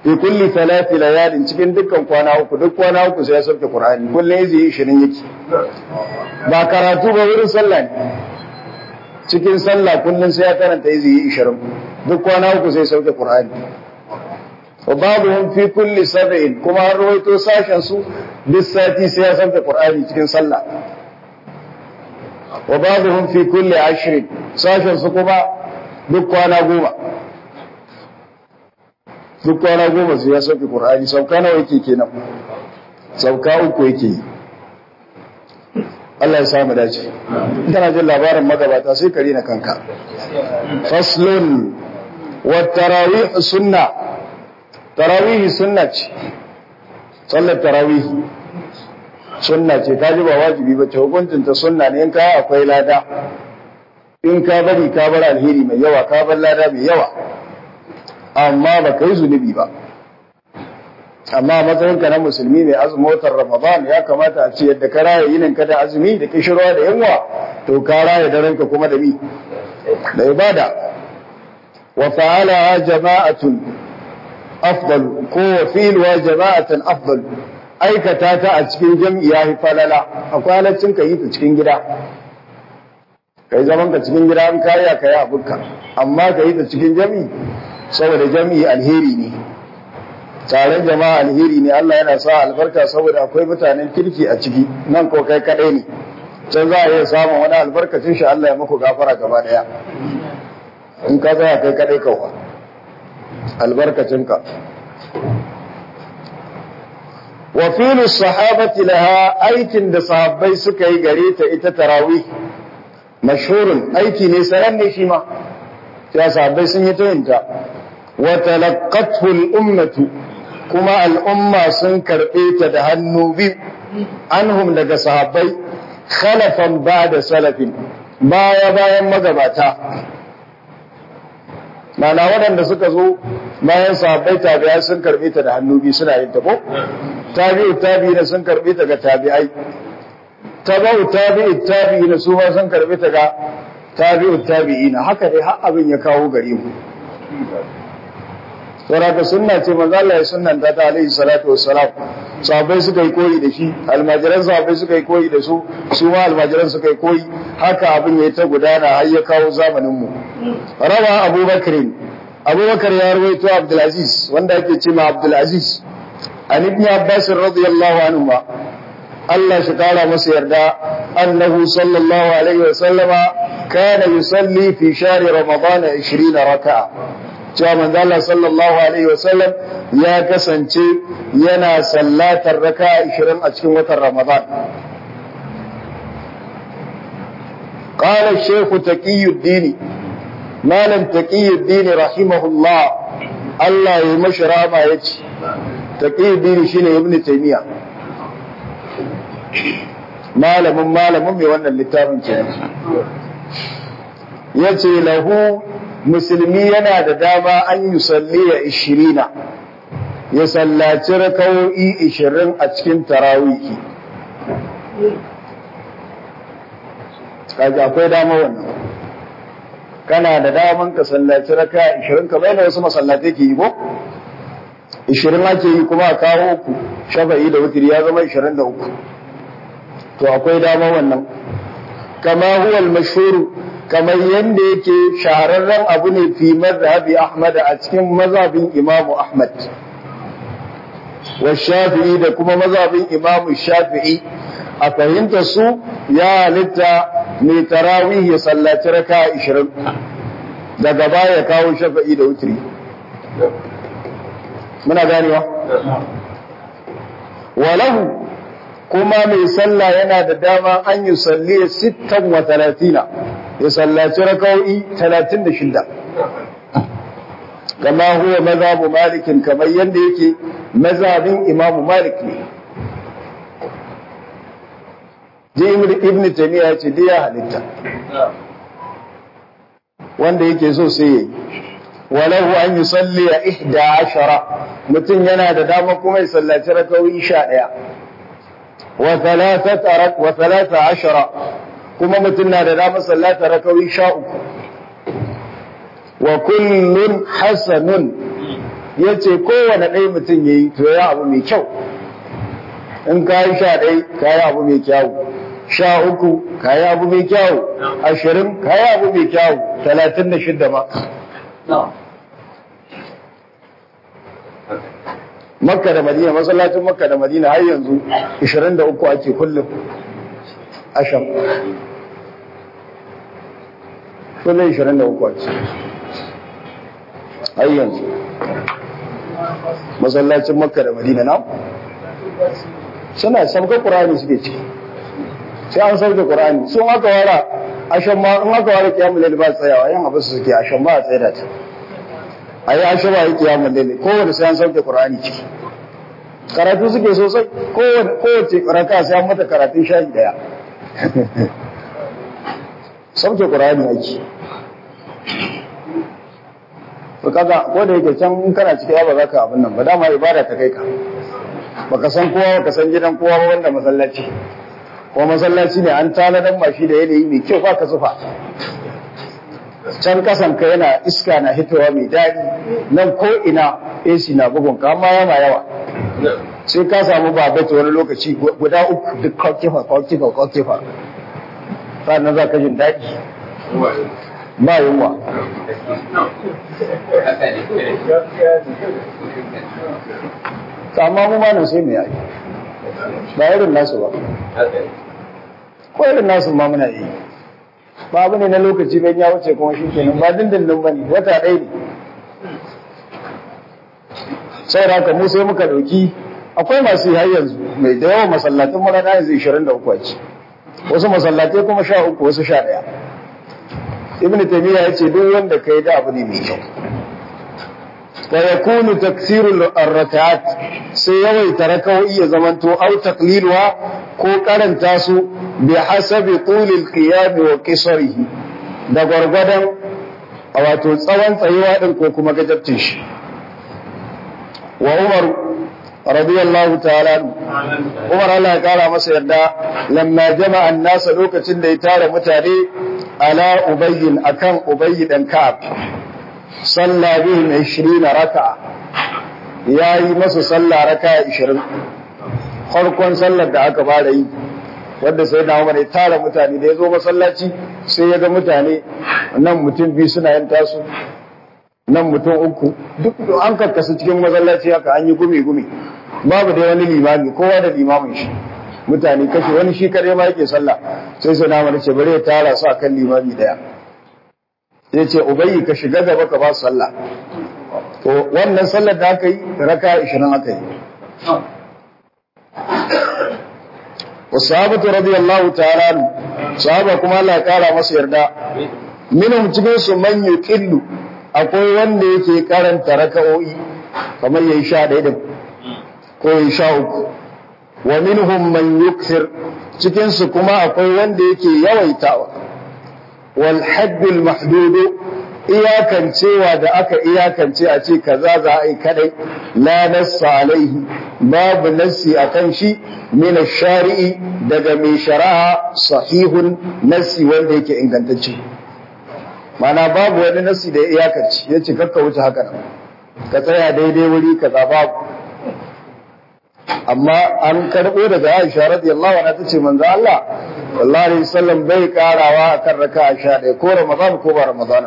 Speaker 1: fi kulli thalathi layalin cikin dukkan kwana uku duk kwana uku sai ya sauke qur'ani kullun yaji 20 yake ba karatu ba wurin sallah ne cikin sallah kullun sai ya karanta yaji 20 duk kwana uku sai sauke qur'ani wa babuhum fi kulli sab'in kuma har rawaito sashen su duk sati sai ya sauke qur'ani cikin sallah wa babuhum fi kulli ashrin sashen su kuma duk kwana goma duk kwana goma sai ya sauke Qur'ani sauka nawa yake kenan sauka uku yake yi Allah ya samu dace kana jin labarin magabata sai kare na kanka faslun wa tarawih sunna tarawih sunna ce sallar tarawih sunna ce ta ji ba wajibi ba ce hukuncin ta sunna ne in ka akwai lada in ka bari ka bar alheri mai yawa ka bar lada mai yawa amma ba ka yi zunubi ba amma matsayinka na musulmi mai azumin watan ramadan ya kamata a ce yadda ka raya yinin ka da azumi da kishirwa da yunwa to ka raya daren ka kuma da mi da ibada wa fa'ala jama'atun afdal ko wa fi'luha jama'atan afdal aikata ta a cikin jam'i ya fi falala akwai halaccin ka yi ta cikin gida kai zaman ka cikin gida an kariya ka yi abinka amma ka yi ta cikin jam'i saboda jami'i alheri ne taron jama'a alheri ne Allah yana sa albarka saboda akwai mutanen kirki a ciki nan ko kai kadai ne can za a iya samun wani albarkacin shi Allah ya muku gafara gaba daya in ka tsaya kai kadai kawai albarkacin ka wa filu sahabati laha aikin da sahabbai suka yi gare ta ita tarawih mashhurun aiki ne sananne shi ma ya sahabbai sun yi ta yinta وتلقته الأمة كما الأمة سنكر إيتا دهنو بي عنهم لك صحابي خلفا بعد سلف بايا بايا مغباتا معنى ودن da suka zo bayan sahabbai tabi'ai sun karbe ta da hannu biyu suna yin ta ko tabi'u tabi'ina sun karbe ta ga tabi'ai tabi'u tabi'u tabi'ina su ma sun karbe ta ga tabi'u tabi'ina haka dai har abin ya kawo gare mu saboda sunna ce manzo Allah ya sunnanta ta alaihi salatu wassalam sahabbai suka yi koyi da shi almajiran sahabbai suka yi koyi da su su ma almajiran suka yi koyi haka abin ya ta gudana har ya kawo zamanin mu rawa abubakar abubakar ya rawaito abdul aziz wanda ake ce ma abdul aziz an ibn abbas radiyallahu anhu Allah shi kara masa yarda annahu sallallahu alaihi wa sallama kana yusalli fi shahri ramadan 20 raka'a cewa manzo Allah sallallahu alaihi wasallam ya kasance yana sallatar raka 20 a cikin watan Ramadan قال الشيخ تقي الدين مالم تقي الدين رحمه الله الله يمشرا ما يجي تقي الدين شنو ابن تيمية malamin malamin mai wannan littafin kenan yace lahu musulmi yana da dama an yi salliya ishirina ya sallaci rakawo'i ishirin a cikin tarawihi kaji akwai dama wannan kana da daman ka sallaci raka ishirin ka bayan wasu masallatai ke yi ko ishirin ake yi kuma a kawo uku shafa'i da wutiri ya zama ishirin da uku to akwai dama wannan kama huwa al-mashhur kamar yadda yake shahararren abu ne fi mazhabi Ahmad a cikin mazhabin Imam Ahmad wa Shafi'i da kuma mazhabin Imam Shafi'i a fahimta su ya halitta mai tarawih ya sallaci raka 20 daga baya kawo shafi'i da wutri muna ganewa walahu kuma mai sallah yana da dama an yi salli sittan wa talatina ya sallaci raka'o'i talatin da shida kama huwa mazhabu malikin kamar yadda yake mazhabin imamu malik ne je ibn taymiya ya ce dai ya halitta wanda yake so sai yayi walahu an yusalli ihda ashara mutum yana da dama kuma ya sallaci raka'o'i sha ɗaya wa thalathat wa thalatha ashara kuma mutum na da dama sallata raka'o'i sha uku wa kullun hasanun ya ce kowane ɗaya mutum ya yi to ya abu mai kyau in ka yi sha ɗai ka yi abu mai kyau sha uku ka yi abu mai kyau ashirin ka yi abu mai kyau talatin da shidda ma makka da madina masallacin makka da madina har yanzu 23 ake kullum asham kullum 23 ake har yanzu masallacin makka da madina na suna sabga ƙurani suke ci sai an sauke ƙurani sun aka wara ashan ma in aka wara kiyamun laili ba tsayawa yan abu su suke ashan ba a tsaye da ta a yi ashe ba yi kiyamun laili kowane sai an sauke ƙurani ciki karatu suke sosai kowace raka sai an mata karatun shahi daya sauke ƙurani ake to kaga ko da yake can in kana cikin ba za ka abin nan ba dama ibada ta kai ka baka san kowa baka san gidan kowa ba wanda masallaci ko masallaci ne an taladan mashi da yanayi mai kyau ba ka zufa can kasan ka yana iska na hitowa mai daɗi nan ko ina AC na bugun ka amma yana yawa sai ka samu babata wani lokaci guda uku duk kwakifa kwakifa kwakifa sannan za ka jin daɗi ba yunwa amma mu ma nan sai mu yi ba irin nasu ba ko irin nasu ma muna yi ba abu ne na lokaci ban ya wuce kuma shi kenan ba dindindin ba ne wata ɗaya ne sai da haka mu sai muka ɗauki akwai masu yi har yanzu mai da yawan masallatun mara na yanzu 23 ce wasu masallatai kuma sha uku wasu sha ɗaya ibn taymiya ya ce duk wanda kai da abu ne mai kyau wa yakunu taksiru ar-rak'at sai yawaita raka'o'i ya zamanto au taqliluha ko karanta su bi hasabi tulil qiyam wa qisarihi da gwargwadon wato tsawon tsayuwa din ko kuma gajabtin shi wa umar radiyallahu ta'ala umar Allah ya kara masa yarda lamma jama'a an-nasa lokacin da ya tara mutane ala ubayyin akan ubayyi dan ka'ab salla bihim 20 raka'a yayi masa salla raka'a 20 farkon sallar da aka fara yi wanda sai da Umar ya tara mutane da ya zo masallaci sai ya ga mutane nan mutum biyu suna yin tasu nan mutum uku duk an karkasu cikin masallaci haka an yi gumi gumi babu da wani limami kowa da limamin shi mutane kashe wani shi kare ma yake sallah sai sai na ce bari ya tara su akan limami daya ya ce ubayi ka shiga gaba ka ba su sallah to wannan sallar da aka yi raka 20 aka yi wasahabatu radiyallahu ta'ala sahaba kuma Allah ya kara masa yarda minhum cikin su man yuqillu akwai wanda yake karanta raka'o'i kamar yayi sha ɗaya din ko yayi sha uku wa minhum man yukthir cikin su kuma akwai wanda yake yawaitawa wal haddul mahdud iyakancewa da aka iyakance a ce kaza za a yi kadai la nassa alaihi babu nassi akan shi min shari'i daga mai shari'a sahihun nassi wanda yake ingantacce mana babu wani nassi da iyakance ya ce kakka wuce haka nan ka tsaya daidai wuri kaza babu amma an karɓo daga Aisha radiyallahu anha tace manzo Allah sallallahu alaihi wasallam bai karawa akan raka'a 11 ko Ramadan ko ba Ramadan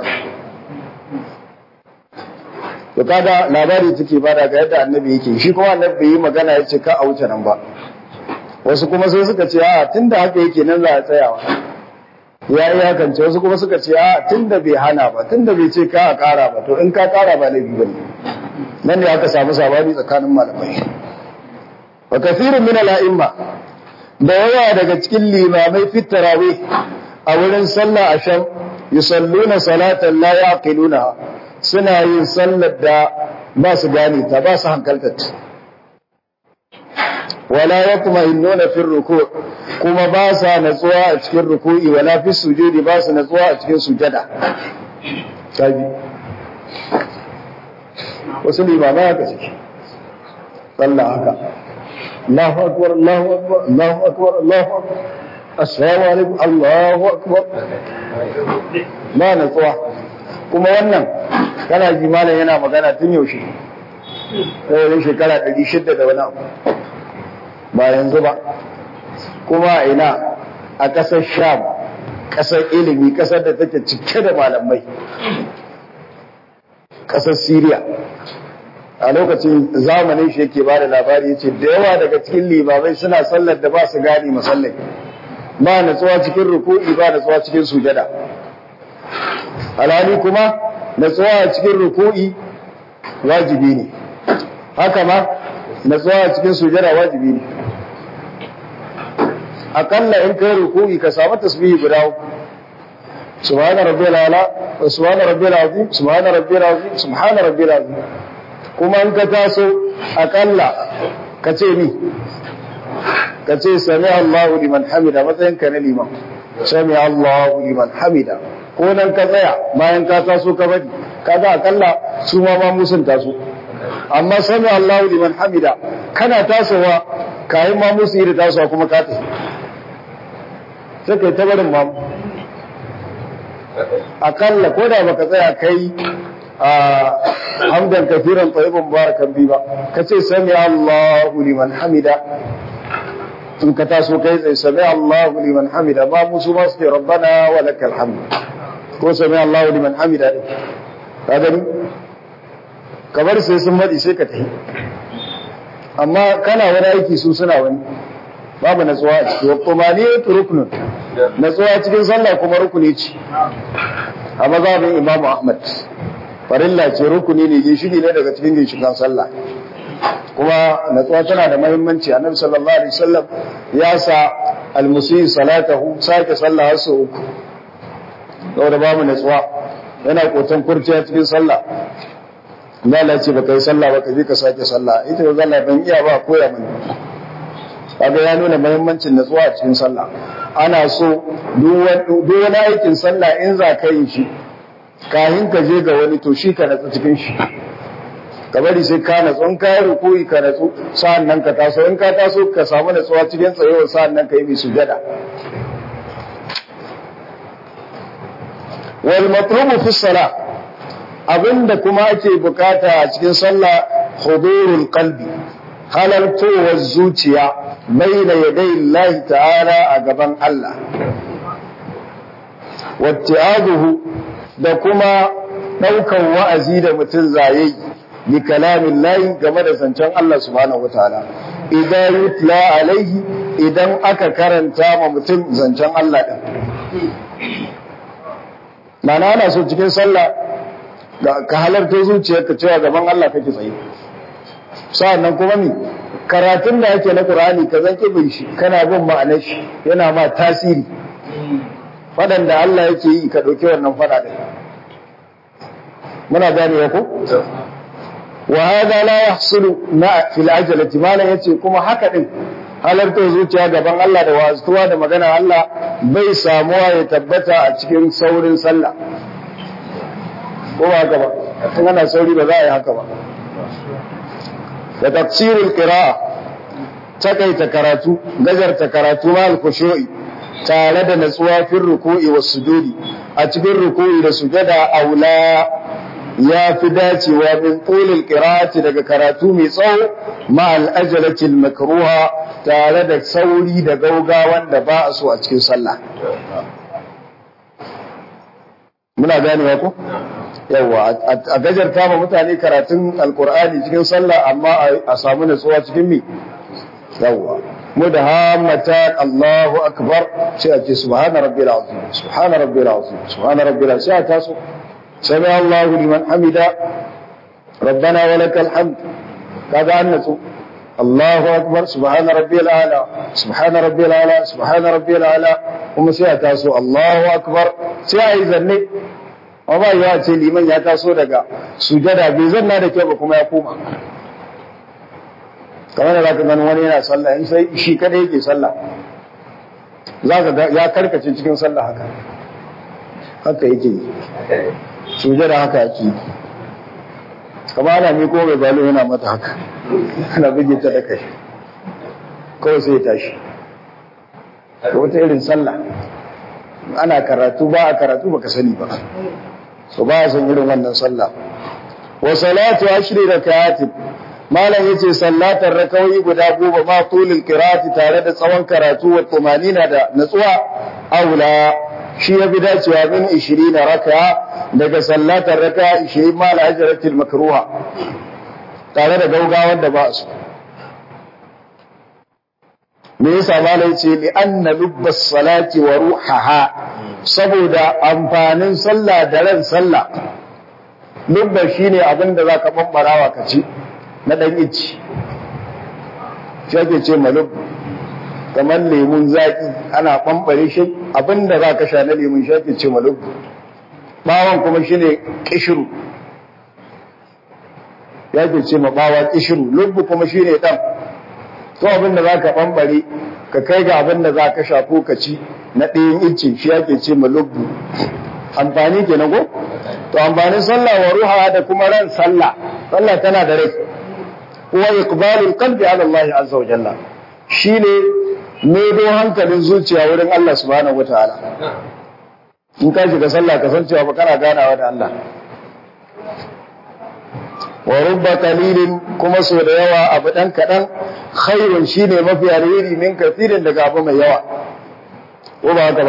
Speaker 1: to kaga labari take bada ga yadda annabi yake shi kuma annabi yi magana yace ka a wuce nan ba wasu kuma sai suka ce a tunda haka yake nan za a tsayawa ya yi hakance wasu kuma suka ce a tunda bai hana ba tunda bai ce ka a kara ba to in ka kara ba laifi bane nan ne aka samu sabani tsakanin malamai wa kathirun min al-a'imma da yawa daga cikin limamai fit tarawih a wurin sallah asham yusalluna salatan la yaqiluna suna yin sallar da ba su gane ta ba su hankaltar wala yatma'innuna fi ruku kuma ba sa natsuwa a cikin ruku'i wala fi sujudi ba su natsuwa a cikin sujada kaji wasu limamai haka suke sallah haka Allahu akbar Allahu akbar Allahu akbar Allahu akbar assalamu alaikum Allahu akbar ba natsuwa kuma wannan kana ji malam yana magana tun yaushe wajen shekara ɗari shida da wani abu ba yanzu ba kuma ina a ƙasar sham ƙasar ilimi ƙasar da take cike da malamai ƙasar Siriya a lokacin zamanin shi yake bada labari yace da yawa daga cikin limamai suna sallar da ba su gane masallai ba natsuwa cikin ruku'i ba natsuwa cikin sujada alhali kuma natsuwa cikin ruku'i wajibi ne haka ma natsuwa cikin sujada wajibi ne akalla in kai ruku'i ka samu tasbihi guda uku subhana rabbiyal ala subhana rabbiyal azim subhana rabbiyal azim subhana rabbiyal azim kuma in ka taso akalla ka ce ni ka ce sami Allahu liman hamida matsayin ka na liman sami Allahu liman hamida ko nan ka tsaya bayan ka taso ka bari kaga akalla su ma ma musun taso amma sami Allahu liman hamida kana tasowa kayan ma musu yi da tasowa kuma ka tafi sai kai ta barin mamu akalla ko da baka tsaya kai a hamdan kafiran tsayiban barakan bi ba ka ce sami Allahu liman hamida in ka taso kai tsaye sami Allahu liman hamida ba musu ma su ce rabbana wa lakal hamd ko sami Allahu liman hamida din ka gani kamar sai sun madi sai ka tafi amma kana wani aiki su suna wani babu natsuwa a ciki wa tumaniyatu ruknun natsuwa cikin sallah kuma rukuni ce a mazhabin Imam Ahmad farilla ce rukuni ne ginshiki ne daga cikin ginshikan sallah kuma natsuwa tana da muhimmanci annabi sallallahu alaihi wasallam ya sa almusi salatahu sake sallah har sau uku saboda babu natsuwa yana kotan kurciya cikin sallah Allah ce baka yi sallah baka je ka sake sallah ita ba zalla ban iya ba koya mani kaga ya nuna muhimmancin natsuwa a cikin sallah ana so duk wani aikin sallah in za ka yi shi kahin ka je ga wani to shi ka natsu cikin shi ka bari sai ka natsu in ka yi rukuyi ka natsu sa'an nan ka taso in ka taso ka samu natsuwa cikin tsayuwar sa'an nan ka yi mai sujada wal matlubu fi salah abinda kuma ake bukata a cikin sallah hudurul qalbi halartowar zuciya baina yadai Allah ta'ala a gaban Allah watti'aduhu da kuma ɗaukan wa'azi da mutum zaye bi kalamin layi game da zancen Allah subhanahu wa ta'ala idan yutla alaihi idan aka karanta ma mutum zancen Allah ɗin mana ana so cikin sallah ka halarta zuciyarka cewa gaban Allah kake tsaye sa'an nan kuma mi karatun da yake na Qur'ani ka zan bin shi kana bin ma'anar shi yana ma tasiri fadan da Allah yake yi ka dauki wannan fada din muna gane ko wa hada la yahsulu na fil ajalati malan yace kuma haka din halarta zuciya gaban Allah da wazuwa da magana Allah bai samuwa ya tabbata a cikin saurin sallah ko ba haka ba tun ana sauri ba za a yi haka ba da tafsirul qira'a takaita karatu gajarta karatu ma al-khushu'i tare da natsuwa fil ruku'i was sujudi a cikin ruku'i da sujada aula ya fi dacewa min qulil qira'ati daga karatu mai tsawo ma al-ajalatil makruha tare da sauri da gaugawan da ba a so a cikin sallah muna ganewa ko yawa a gajarta ma mutane karatun alkur'ani cikin sallah amma a samu natsuwa cikin mi yawa mu da hamata Allahu akbar sai a ce subhana rabbil azim subhana rabbil azim subhana rabbil sai a taso sami Allahu liman hamida rabbana wa lakal hamd kaga an natsu Allahu akbar subhana rabbil ala subhana rabbil ala subhana rabbil ala kuma sai a taso Allahu akbar sai a yi zanne amma ya ce liman ya taso daga sujada bai zanna da kyau ba kuma ya koma kamar da zaka gani wani yana sallah in sai shi kada yake sallah zaka ga ya karkace cikin sallah haka haka yake sujada haka yake kamar ana mi ko bai balo yana mata haka ana buge ta da kai kawai sai ya tashi wata irin sallah ana karatu ba a karatu baka sani ba so ba san irin wannan sallah wa salatu ashri rakaat malam yace sallatar rakawi guda goma ma tulil qira'ati tare da tsawon karatu wa tumanina da natsuwa aula shi ya bi dacewa min 20 raka daga sallatar raka 20 ma al-ajratil makruha tare da gaugawar da ba su me yasa malai ce li anna lubbas salati wa ruhaha saboda amfanin sallah da ran sallah lubba shine abin da zaka bambarawa ka ci na dan ici shi ake ce malub kamar lemun zaki ana bambare shi abin da zaka sha na lemun shi ake ce malub bawon kuma shine kishiru ya ke ce ma bawa kishiru lubbu kuma shine dan to abin da za ka ɓambare ka kai ga abin da za ka sha ko ka ci na ɗayan icce shi ake ce ma lubbu amfani ke na ko to amfanin sallah wa ruha da kuma ran sallah sallah tana da rai huwa iqbalul qalbi ala Allah azza wa jalla shine medo hankalin zuciya wurin Allah subhanahu wataala in ka shiga sallah ka san cewa ba kana ganawa da Allah wa rubba qalilin kuma so da yawa abu dan kadan khairun shine mafi alheri min kafirin daga abu mai yawa ko ba haka ba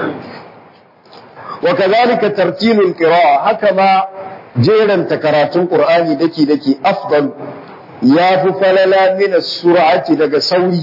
Speaker 1: wa kadhalika tartilul qira'a haka ma jeranta karatun qur'ani daki daki afdal ya fi falala min as-sur'ati daga sauri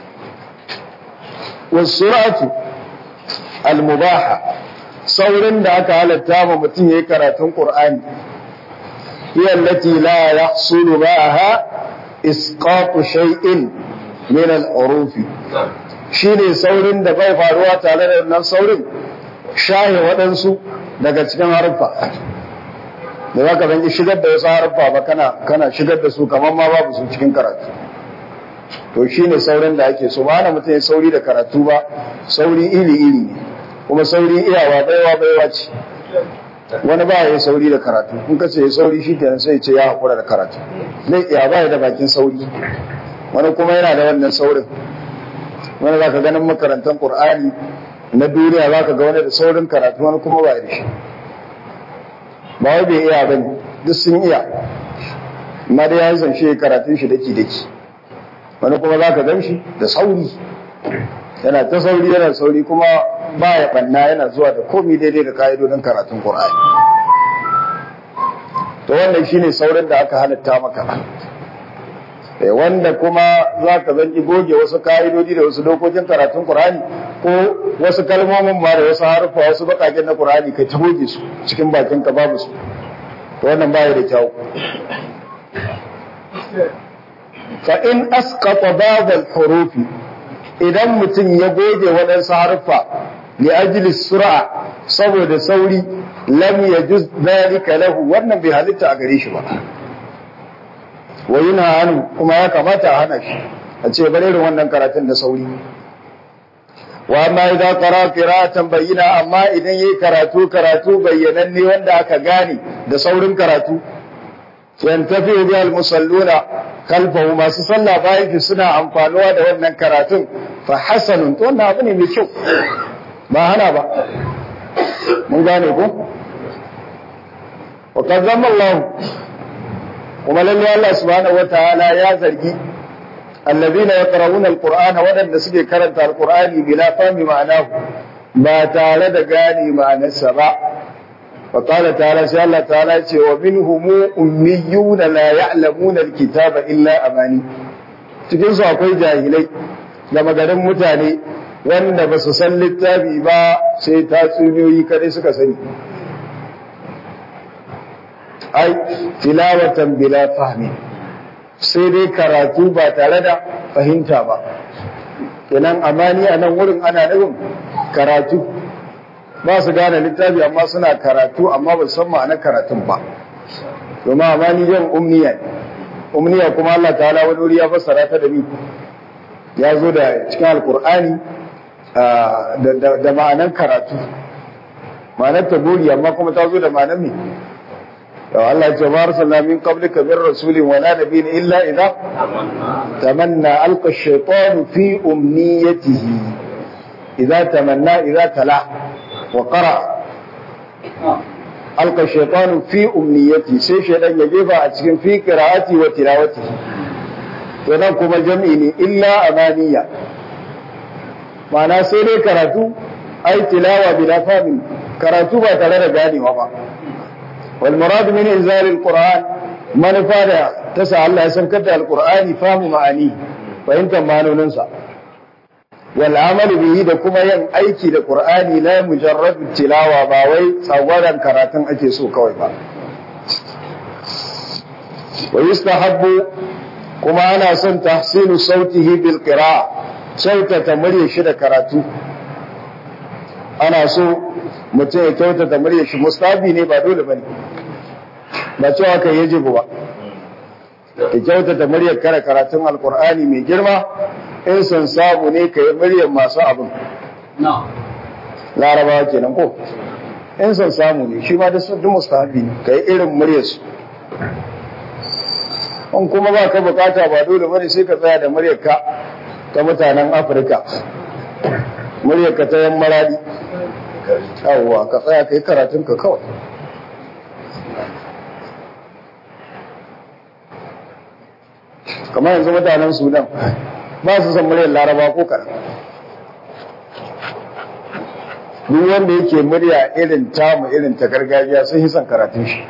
Speaker 1: was-sur'atu al-mubaha saurin da aka halatta ma mutum yayi karatun qur'ani هي التي لا يحصل معها إسقاط شيء من الحروف shine saurin da bai faruwa tare da nan saurin shahe waɗansu daga cikin haruffa da za ka zanki shigar da wasu haruffa ba kana kana shigar da su kamar ma babu su cikin karatu to shine saurin da ake so ba na mutum ya sauri da karatu ba sauri iri iri ne kuma sauri iyawa baiwa baiwa ce wani ba ya sauri da karatu in ka ce ya sauri shi kenan sai ce ya haƙura da karatu zai iya ba da bakin sauri wani kuma yana da wannan saurin wani za ka ganin makarantar ƙur'ani na duniya za ka ga wani da saurin karatu wani kuma ba da shi ba wai bai iya bane duk sun iya amma dai ya yi zance karatun shi daki daki wani kuma za ka gan shi da sauri yana ta sauri yana sauri kuma ba ya banna yana zuwa da komi daidai da ka'idodin karatun Qur'ani to wannan shine saurin da aka halatta maka eh wanda kuma za ka zanki goge wasu ka'idodi da wasu dokokin karatun Qur'ani ko wasu kalmomin ma da wasu harfa wasu bakaken na Qur'ani kai ta goge su cikin bakin ka babu su to wannan baya da kyau fa in asqata ba'd al-hurufi idan mutum ya goge waɗansu harfa li ajli sur'a saboda sauri lam yajuz dhalika lahu wannan bai halitta a gare shi ba wa yana hanu kuma ya kamata a hana shi a ce bare irin wannan karatun da sauri wa amma idan qara qira'atan bayyina amma idan yayi karatu karatu bayyananne wanda aka gane da saurin karatu yantafi bi al-musalluna kalfahu masu sallah bayan ki suna amfanuwa da wannan karatun fa hasanun to wannan abu ne mai kyau ba hana ba mun gane ko wa kazzama Allah kuma lalle Allah subhanahu wataala ya zargi alladhina yaqra'una alqur'ana wadanda suke karanta alqur'ani bila fahmi ma'anahu ba tare da gane ma'anarsa ba فقال تعالى سي الله تعالى ce wa minhum ummiyun la ya'lamuna alkitaba illa amani cikin su akwai jahilai da magarin mutane wanda ba su san littafi ba sai tatsuniyoyi kadai suka sani ai tilawatan bila fahmi sai dai karatu ba tare da fahimta ba kenan amani a nan wurin ana nufin karatu ba su gane littafi amma suna karatu amma ba san ma'anar karatun ba domin amani yin umniya umniya kuma Allah ta'ala wani wuri ya fassara ta da ni ya zo da cikin alkur'ani da ma'anar karatu ma'anar taburi amma kuma ta zo da ma'anar me to Allah ya ce ma arsalna min qablika min rasulin wala nabiyyin illa idza tamanna alqa ash-shaytanu fi umniyatihi idza tamanna idza tala wa qara alqa shaytanu fi umniyati sai shaytan ya jefa a cikin fi qira'ati wa tilawati to nan kuma jam'i ne illa amaniya ma'ana sai dai karatu ai tilawa bila fahmin karatu ba tare da ganewa ba wal murad min inzal alquran manufa da ta sa Allah ya saukar da alqur'ani fahmu ma'ani fahimtar manonin sa wal amal bihi da kuma yin aiki da qur'ani la mujarrad tilawa ba wai tsawaran karatun ake so kawai ba wa yustahabbu kuma ana son tahsinu sautihi bil qira'a kyautata murya shi da karatu ana so mutum ya kyautata murya shi mustabi ne ba dole bane ba cewa kai yajibu ba ka kyautata muryar kare karatun alkur'ani mai girma in san samu ne ka yi muryar masu abin larabawa kenan ko in san samu ne shi ma da su duk mustahabi ne ka yi irin muryar su in kuma ba ka bukata ba dole bane sai ka tsaya da muryar ka ta mutanen afirka muryar ka ta yan maradi yawwa ka tsaya ka yi karatun ka kawai kamar yanzu mutanen sudan ba su san muryar laraba ko karan duk wanda yake murya irin tamu irin ta gargajiya sun yi son karatun shi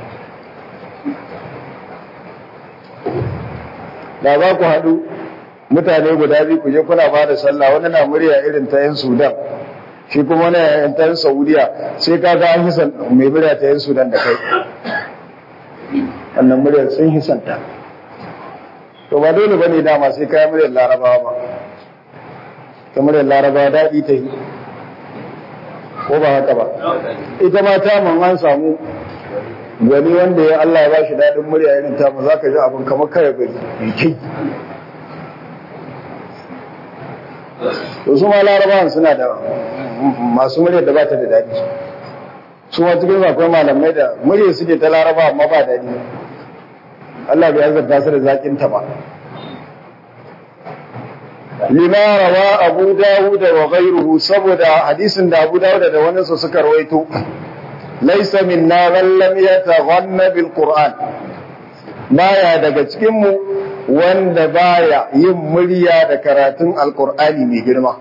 Speaker 1: da za ku haɗu mutane guda biyu ku je kuna ba da sallah wani na murya irin ta yan sudan shi kuma wani yan ta yan saudiya sai ka ga an yi son mai murya ta yan sudan da kai wannan muryar sun yi son ta to ba dole bane dama sai kayan muryar larabawa ba ta muryar larabawa daɗi ta yi ko ba haka ba ita ma ta man an samu gani wanda ya Allah ya bashi daɗin murya irin ta mu zaka ji abin kamar kare gari mai kai to su ma larabawan suna da masu muryar da ba ta da daɗi su ma cikin akwai malamai da muryar suke ta laraba amma ba daɗi Allah bai azabta su da zakin ta ba lima rawa abu dawud wa ghayruhu saboda hadisin da abu dawud da wani su suka rawaito laysa minna man lam yataghanna bil qur'an baya daga cikin mu wanda baya yin murya da karatun alqur'ani mai girma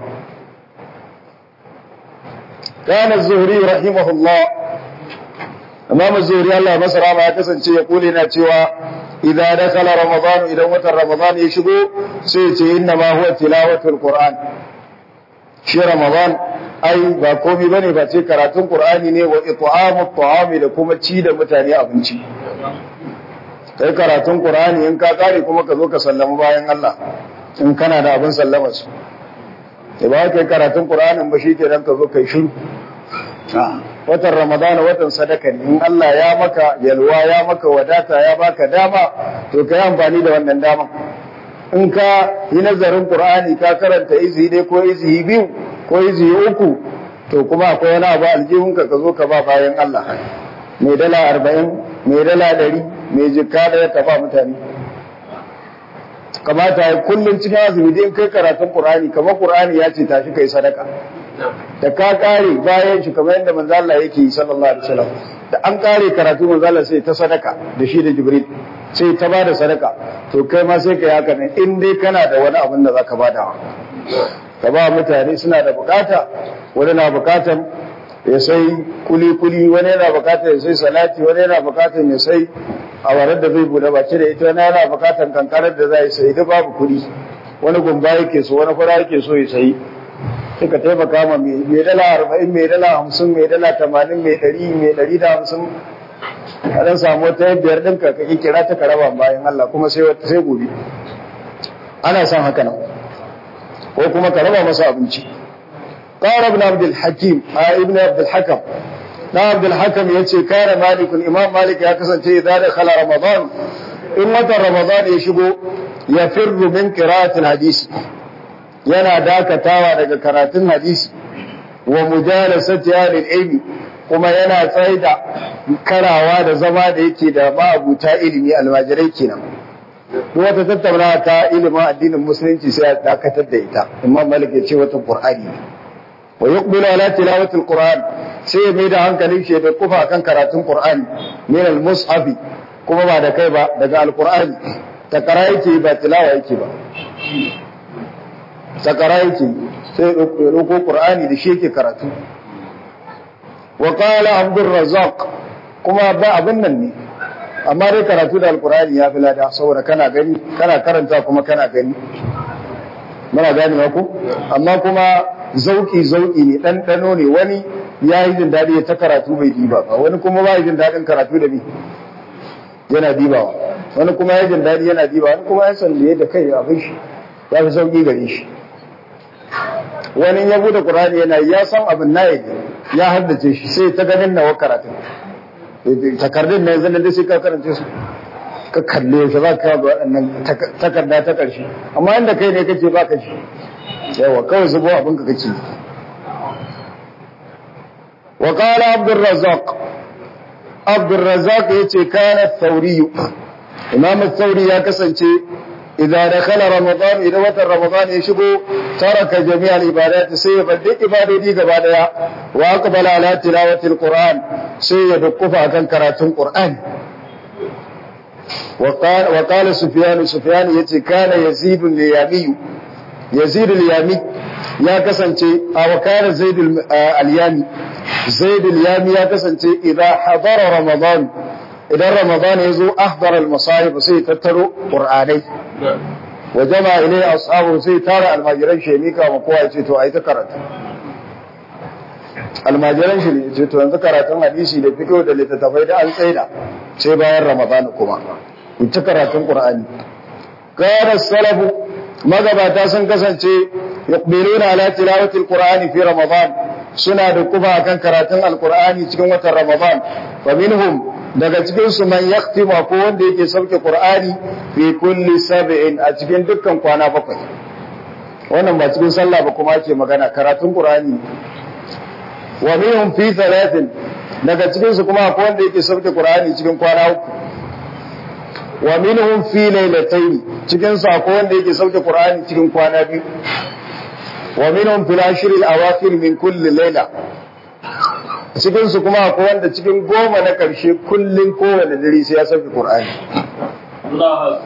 Speaker 1: kana zuhri rahimahullah imam zuhri Allah masara ma ya kasance ya kule na cewa idza dakala ramadan idan watan ramadan ya shigo sai ce inna ma huwa tilawatul qur'an shi ramadan ai ba komai bane ba ce karatun qur'ani ne wa it'amut ta'ami da kuma ci da mutane abinci kai karatun qur'ani in ka kare kuma ka zo ka sallama bayan Allah in kana da abin sallama su da ba kai karatun qur'anin ba shikenan ka zo kai shiru watan ramadana watan sadaka ne in Allah ya maka yalwa ya maka wadata ya baka dama to ka yi amfani da wannan dama in ka yi nazarin qur'ani ka karanta izi ne ko izi biyu ko izi uku to kuma akwai wani abu aljihunka ka zo ka ba bayan Allah mai dala arba'in mai dala ɗari mai jikka da ya tafa mutane kamata ya kullum cikin azumi dai kai karatun qur'ani kamar qur'ani ya ce tashi kai sadaka da ka kare bayan shi kamar yadda manzo Allah yake yi sallallahu alaihi wasallam da an kare karatu manzo Allah sai ta sadaka da shi da Jibril sai ta bada sadaka to kai ma sai ka yi haka ne in dai kana da wani abin da zaka bada ka ba mutane suna da bukata wani na bukatan ya sai kuli kuli wani yana bukatan ya sai salati wani yana bukatan ya sai awarar da zai bude baki da ita wani yana bukatan kankarar da zai sai duk babu kuɗi wani gumba yake so wani fara yake so ya sayi suka taimaka ma mai dala arba'in mai dala hamsin mai dala tamanin mai ɗari mai ɗari da hamsin a ɗan samu wata biyar ɗin ka kake kira ta karaba bayan Allah kuma sai wata sai gobe ana son haka nan ko kuma ka raba masa abinci qala ibn abdul hakim a ibn abdul hakam na abdul hakam yace kana malik imam malik ya kasance idan da khala ramadan in watan ramadan ya shigo ya firru min qira'atil hadisi yana dakatawa daga karatun hadisi wa mujalasati ahlil ilmi kuma yana tsaida karawa da zama da yake da ma'abuta ilimi almajirai kenan duk wata tattauna ta ilimin addinin musulunci sai a dakatar da ita imam malik ya ce wata qur'ani wa yuqbilu ala tilawati alquran sai ya mai da hankalin shi da kufa akan karatun Qur'ani min al-mushafi kuma ba da kai ba daga al-Qur'ani takara yake ba tilawa yake ba takara yake sai ya dauko Qur'ani da shi yake karatu wa qala Abdul Razzaq kuma ba abin nan ne amma dai karatu da al-Qur'ani ya fi lada saboda kana gani kana karanta kuma kana gani muna gane ku amma kuma zauki zauki ne ɗanɗano ne wani ya yi jin daɗi ta karatu bai diba ba wani kuma ba jin daɗin karatu da ni yana dibawa wani kuma ya jin daɗi yana diba wani kuma ya san da yadda kai abin shi ya fi sauƙi gare shi wani ya bude qur'ani yana ya san abin na yake ya haddace shi sai ta ganin nawa karatu takardun na yanzu da sai ka karanta su ka kalle shi za ka ga waɗannan takarda ta ƙarshe amma inda kai ne kace ba ka shi yawa kawai zubo abinka kake wa qala abdur razzaq abdur razzaq yace kana thawri imam thawri ya kasance idan dakhala ramadan idan watan ramadan ya shigo taraka jami'al ibadat sai ya bada ibadodi gaba daya wa aqbala ala tilawati alquran sai ya dukkufa akan karatun qur'ani وقال وقال سفيان سفيان يتي كان يزيد اليامي يزيد اليامي يا كسانتي او كان زيد اليامي زيد اليامي يا كسانتي اذا حضر رمضان اذا رمضان يزو احضر المصاحف سي تترو قراني وجمع اليه اصحابه سي ترى المجرن شيميكا وقوا يتي تو اي تكرت almajiran shi ne ce to yanzu karatun hadisi da fiqh da littattafai da an tsaida sai bayan ramadan kuma in ta karatun qur'ani kana salafu magabata sun kasance yuqbiluna ala tilawati alqur'ani fi ramadan suna da kuma akan karatun alqur'ani cikin watan ramadan fa minhum daga cikin su man yaktima ko wanda yake sauke qur'ani fi kulli sab'in a cikin dukkan kwana bakwai wannan ba cikin sallah ba kuma ake magana karatun qur'ani wa minhum fi thalathin daga cikin su kuma akwai wanda yake sauke Qur'ani cikin kwana uku wa minhum fi laylatayn cikin su akwai wanda yake sauke Qur'ani cikin kwana biyu wa minhum fil ashr al awakhir min kulli layla cikin su kuma akwai wanda cikin goma na karshe kullun kowane dare sai ya sauke Qur'ani Allah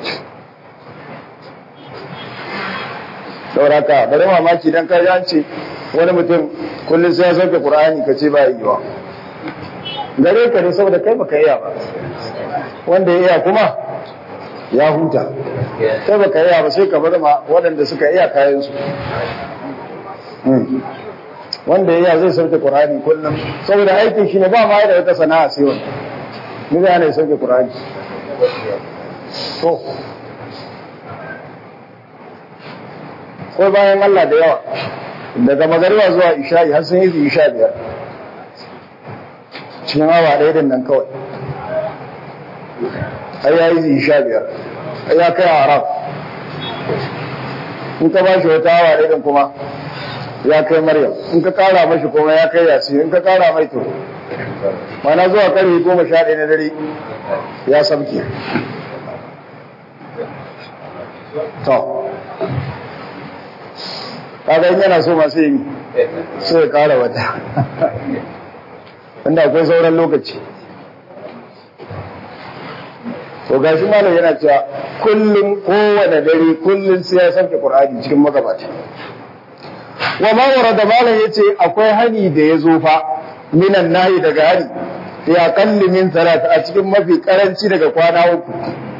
Speaker 1: Sauraka, bari mamaki dan kai an ce wani mutum kullum sai ya sauke Qur'ani ka ce ba yi wa gare ka ne saboda kai baka iya ba wanda ya iya kuma ya huta kai baka iya ba sai ka bar ma waɗanda suka iya kayan su wanda ya iya zai sauke Qur'ani kullum saboda aikin shi ne ba ma da wata sana'a sai wani ni ga ne sauke Qur'ani to ko bayan Allah da yawa daga magariba zuwa isha'i har sun yi isha biyar cikin awa ɗaya din nan kawai ai ya yi isha biyar ai ya kai arab in ka ba shi wata awa ɗaya din kuma ya kai maryam in ka kara mashi kuma ya kai yasi in ka kara mai to mana zuwa karfe goma sha ɗaya na dare ya sabke to kaga in yana so masu yi sai ya kara wata inda akwai sauran lokaci to gashi malam yana cewa kullum kowane dare kullum sai ya sauke qur'ani cikin magabata wa ma warada malam yace akwai hani da ya zo fa minan nahi daga hani ya kalli min talata a cikin mafi karanci daga kwana uku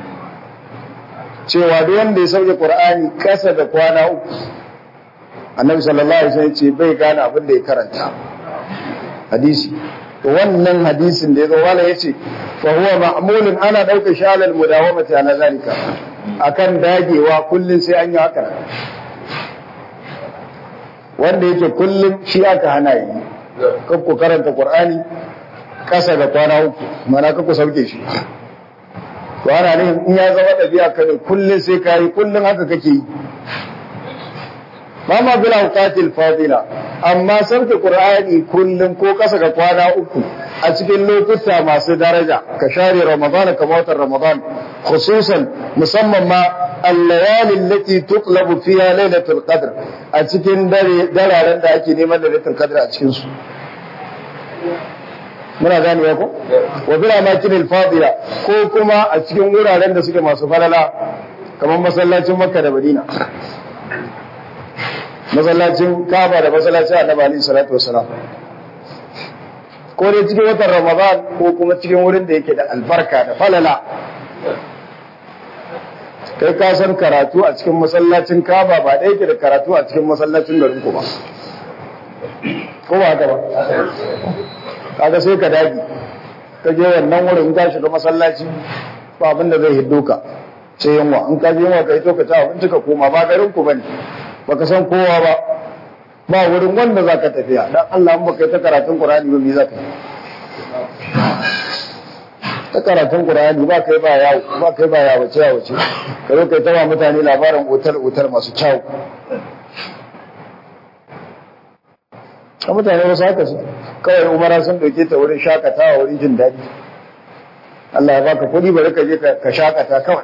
Speaker 1: cewa duk wanda ya sauke qur'ani kasa da kwana uku annabi sallallahu alaihi wasallam ce bai gane abin da ya karanta hadisi to wannan hadisin da ya zo wala yace fa huwa ma'mulun ana dauka shi alal mudawamati ala zalika akan dagewa kullun sai an yi haka wanda yake kullun shi aka hana yi kan ku karanta qur'ani kasa da kwana uku mana ka ku sauke shi to ana ne in ya zama dabi'a kai kullun sai kai kullun haka kake yi ma ma bil awqatil fadila amma sauke qur'ani kullum ko kasa ga kwana uku a cikin lokuta masu daraja ka share ramadan ka watan ramadan khususan musamman ma al-layali allati tuqlabu fiha lailatul qadr a cikin dare dararen da ake neman lailatul qadr a cikin su muna gane ya ko wa bila makin fadila ko kuma a cikin wuraren da suke masu falala kamar masallacin makka da madina masallacin kaba da masallacin annabi alaihi salatu wasalam ko dai cikin watan ramadan ko kuma cikin wurin da yake da albarka da falala kai ka san karatu a cikin masallacin kaba ba ɗaya ke da karatu a cikin masallacin garin ku ba ko ba haka ba kaga sai ka dagi ka je wannan wurin in ka shiga masallaci ba abin da zai hiddo ka sai yunwa in ka je yunwa ka hito ka ci abinci ka koma ba garin ku bane baka san kowa ba ba wurin wanda zaka tafiya dan Allah in baka yi ta karatun Qur'ani ba me zaka yi ta karatun Qur'ani ba kai ba yawo ba kai ba yawo ce yawo ce ka zo kai ta ba mutane labarin otal otal masu kyau a mutane wasu haka su kawai umara sun dauke ta wurin shakatawa wurin jin daɗi Allah ya baka kuɗi bari ka je ka shakata kawai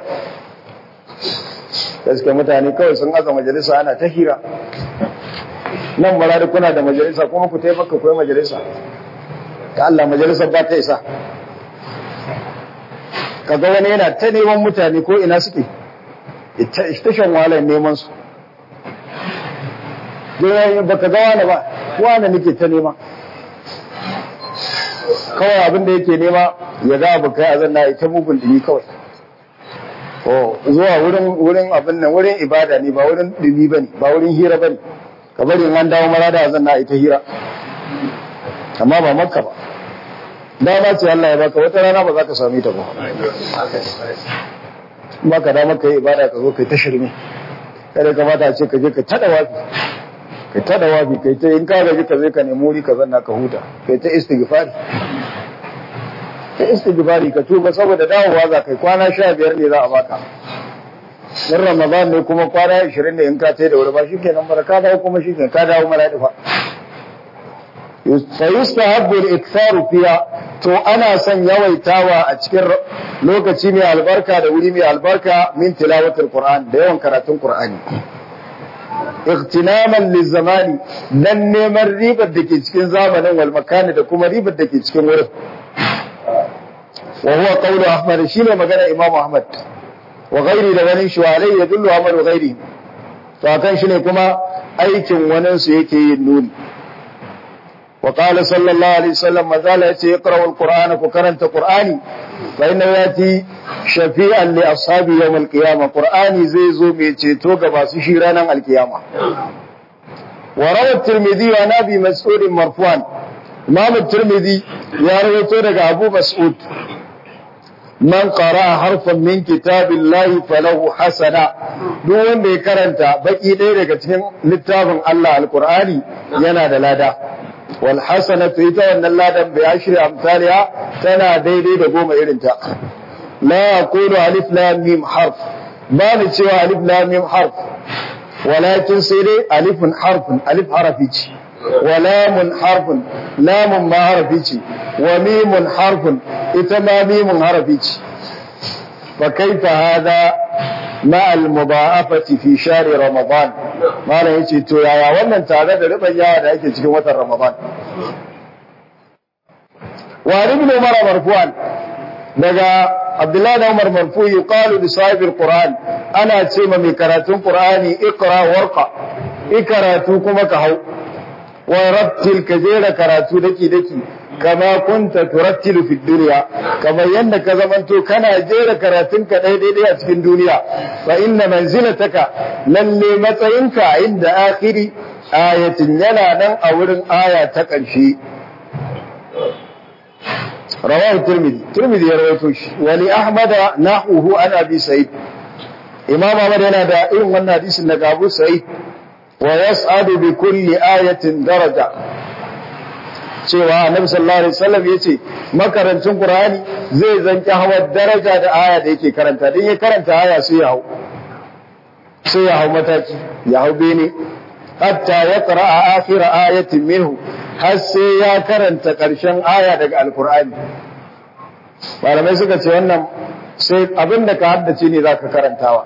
Speaker 1: gaske mutane kawai sun aza majalisa ana ta hira nan marari kuna da majalisa kuma ku taimaka kuwa majalisa ta Allah majalisar ba ta isa kaga wani yana ta neman mutane ko ina suke ita shan wahalar neman su ba ka ga wani ba wani nake ta nema kawai abin da yake nema ya ga abu kai a zanna ita mugun dumi kawai oh zuwa wurin wurin abin nan wurin ibada ne ba wurin dumi bane ba wurin hira bane ka bari in an dawo mara da zanna ita hira amma ba makka ba dama ce Allah ya baka wata rana ba za ka sami ta ba ba ka dama ka yi ibada ka zo kai ta shirme kada kamata a ce ka je ka tada wafi kai ta da wafi kai ta in ka gaji ka zai ka nemi wuri ka zanna ka huta kai ta istighfari ta istighfari ka tuba saboda dawowa za kai kwana sha biyar ne za a baka in ramadan ne kuma kwana ashirin ne in ka tai da wuri ba shi kenan bara ka dawo kuma shi kenan ka dawo mara difa fa yustahabbu al-iktharu fiha to ana son yawaitawa a cikin lokaci mai albarka da wuri mai albarka min tilawatul qur'an da yawan karatun qur'ani اغتناما للزمان dan neman ribar da ke cikin zamanin wal makani da kuma ribar da ke cikin wurin wa huwa qawlu ahmad shine magana imam ahmad wa ghairi da wani shi walai ya dullu ahmad wa ghairi to akan shine kuma aikin wani su yake yin nuni wa qala sallallahu alaihi wasallam mazala yace iqra alqur'ana ku karanta qur'ani fa inna yati shafi'an li ashabi yawm alqiyama qur'ani zai zo mai ceto ga masu shi ranar alkiyama wa rawa tirmidhi wa nabi mas'ud marfu'an imam tirmidhi ya rawaito daga abu mas'ud man qara'a harfan min kitabillahi falahu hasana duk wanda ya karanta baki ɗaya daga cikin littafin Allah alqur'ani yana da lada wal hasanatu ita wannan ladan bi ashri amsalha tana daidai da goma irin ta la yaqulu alif lam mim harf ba ni cewa alif lam mim harf walakin sai dai alifun harfun alif harafi ce wa lamun harfun lamun ma harafi ce wa mimun harfun ita ma mimun harafi ce fa kaifa hada ma al mudha'afati fi shahri ramadan malam yace to yaya wannan tare da riban yawa da ake cikin watan ramadan wa ibn umar marfu'an daga abdullahi da umar marfu yuqalu li sahibil qur'an ana ce ma mai karatun qur'ani iqra warqa ikaratu kuma ka hau wa rattil ka jera karatu daki daki kama kunta turattilu fi dunya kamar yanda ka zamanto kana jera karatun ka daidai a cikin duniya fa inna manzilataka lalle matsayinka inda akhiri ayatin yana nan a wurin aya ta ƙarshe rawahu tirmidhi tirmidhi ya rawaito shi wa li ahmad nahuhu an abi sa'id imam ahmad yana da irin wannan hadisin daga abu sa'id wa yas'adu bi kulli ayatin daraja cewa annabi sallallahu alaihi wasallam yace makarancin qur'ani zai zanki hawa daraja da aya da yake karanta dan ya karanta aya sai ya hau sai ya hau mataki ya hau bene hatta yaqra akhir ayatin minhu har sai ya karanta karshen aya daga alqur'ani malamai suka ce wannan sai abinda ka haddace ne zaka karantawa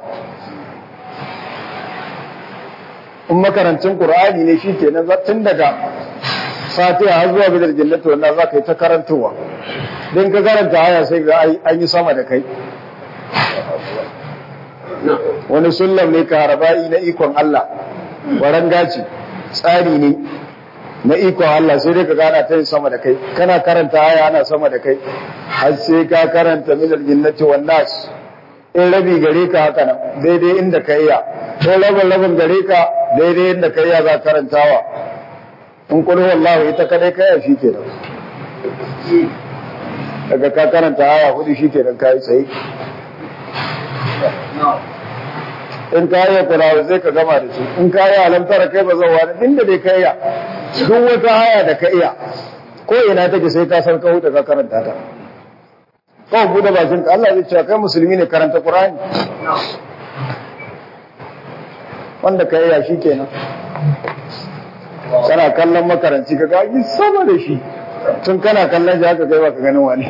Speaker 1: in makarancin qur'ani ne shikenan tun daga fatiha har zuwa bidal jannati wannan za ka yi ta karantowa don ka karanta aya sai ga an yi sama da kai wani sullam ne ka haraba'i na ikon Allah waran gaci tsari ne na ikon Allah sai dai ka gana ta yin sama da kai kana karanta aya ana sama da kai har sai ka karanta minal jinnati wan nas in rabi gare ka haka nan daidai inda ka iya ko rabin rabin gare ka daidai inda ka iya za karantawa in kulhu wallahu ita kadai ka iya shi kenan daga ka karanta aya hudu shi kenan ka yi tsaye in ka yi kurawa zai ka gama da su in ka yi alamtara kai ba zan wani inda dai ka iya duk wata haya da ka iya ko ina take sai ka san ka huta ka karanta ta kawai bude bakin ka Allah zai ce kai musulmi ne karanta Qur'ani wanda ka iya shi kenan kana kallon makaranci ka ga sama da shi tun kana kallon shi haka kai ba ka ganin wani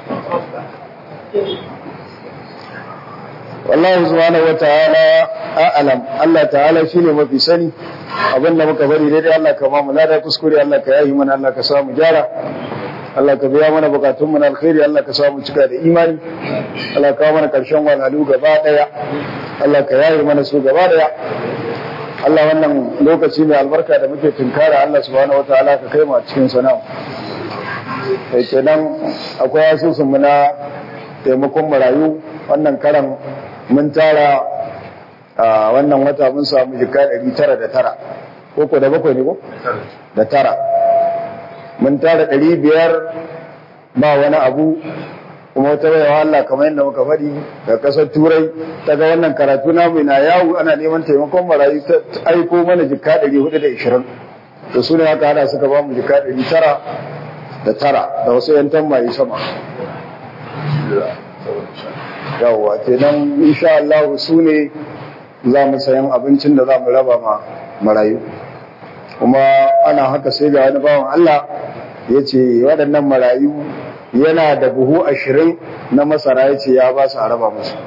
Speaker 1: wallahu subhanahu wataala a'lam Allah ta'ala shine mafi sani abinda muka bari daidai Allah ka ba mu lada kuskure Allah ka yayi mana Allah ka samu gyara Allah ka biya mana bukatun mu na alkhairi Allah ka samu cika da imani Allah ka mana karshen walalu gaba daya Allah ka yayi mana su gaba daya Allah wannan lokaci mai albarka da muke tunkara Allah subhanahu wataala ka kai mu a cikin sana'a kai kenan akwai asusun mu na taimakon marayu wannan karan mun tara a wannan wata mun samu jika ɗari tara da tara ko ko da bakwai ne ko? da tara mun tara ɗari biyar ba wani abu kuma wata baiwa Allah kamar yadda muka faɗi da ƙasar turai ta ga wannan karatu namu na yawo ana neman taimakon marayu ta aiko mana jika ɗari hudu da ishirin da su ne haka hada suka ba mu jika ɗari tara da tara da wasu yan tambayi sama yawwa kenan insha Allah su ne za mu sayan abincin da za mu raba ma marayu kuma ana haka sai ga wani bawan Allah ya ce waɗannan marayu yana da buhu ashirin na masara ya ce ya ba su a raba musu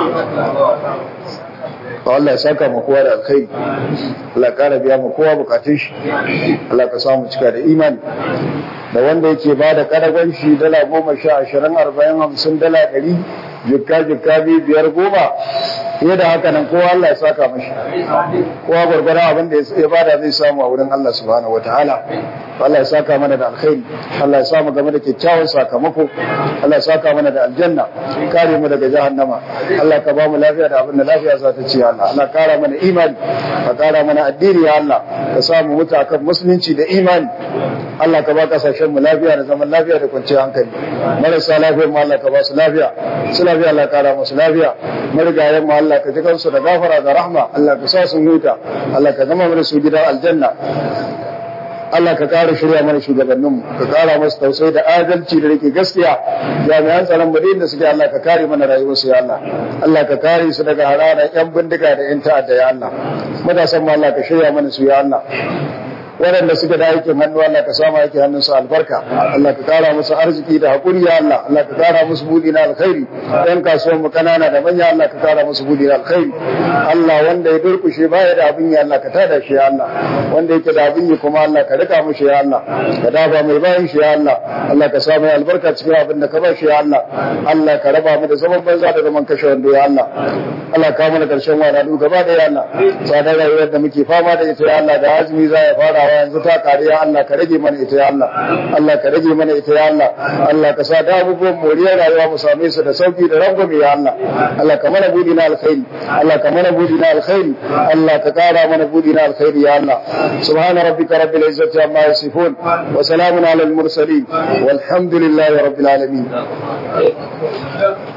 Speaker 1: Allah ya saka ma kowa da alkhairi Allah ya kara biya ma kowa bukatun shi Allah ka samu cika da imani da wanda yake ba da karagon shi dala goma sha ashirin arba'in hamsin dala ɗari jikka jikka biyu biyar goma fiye da haka nan kowa Allah ya saka mashi kowa gwargwara abin da ya bada zai samu a wurin Allah subhanahu wataala Allah ya saka mana da alkhairi Allah ya samu game da kyakkyawan sakamako Allah ya saka mana da aljanna kare mu daga jahannama Allah ka ba mu lafiya da abin da lafiya za ta ci Allah Allah kara mana imani ka kara mana addini ya Allah ka samu mutu akan musulunci da imani Allah ka ba kasashen mu lafiya da zaman lafiya da kwanciyar hankali marasa lafiyar mu Allah ka ba su lafiya su lafiya Allah kara musu lafiya marigayen mu Allah ka ji kansu da gafara da rahma Allah ka sa sun huta Allah ka zama mana su gidan aljanna Allah ka ƙara shirya mana shugabanninmu ka ƙara masu tausayi da adalci da rike gaskiya jami'an tsaron mu da suke Allah ka kare mana rayuwarsu ya Allah Allah ka kare su daga hararar yan bindiga da yan ta'adda ya Allah matasan mu Allah ka shirya mana su ya Allah waɗanda suke da aikin hannu Allah ka samu aikin hannunsu albarka Allah ka kara musu arziki da haƙuri ya Allah Allah ka kara musu buɗi na alkhairi ɗan kasuwan mu kanana da manya Allah ka kara musu buɗi na alkhairi Allah wanda ya durkushe baya da abin ya Allah ka tada shi ya Allah wanda yake da abin yi kuma Allah ka rika mushi ya Allah ka dafa mai bayan shi ya Allah Allah ka samu albarka cikin abin da ka ba shi ya Allah Allah ka raba mu da zaman banza da zaman kashe wando ya Allah Allah ka mana karshen wani gaba da ya Allah tsadar rayuwar da muke fama da ita ya Allah da azumi za ya fara farawa yanzu ta kare ya Allah ka rage mana ita ya Allah Allah ka rage mana ita ya Allah Allah ka sa da abubuwan moriyar rayuwa mu same su da sauki da rangwame ya Allah Allah ka mana budi na alkhairi Allah ka mana budi na alkhairi Allah ka kara mana budi na alkhairi ya Allah subhana rabbika rabbil izzati amma yasifun wa salamun alal mursalin walhamdulillahi rabbil alamin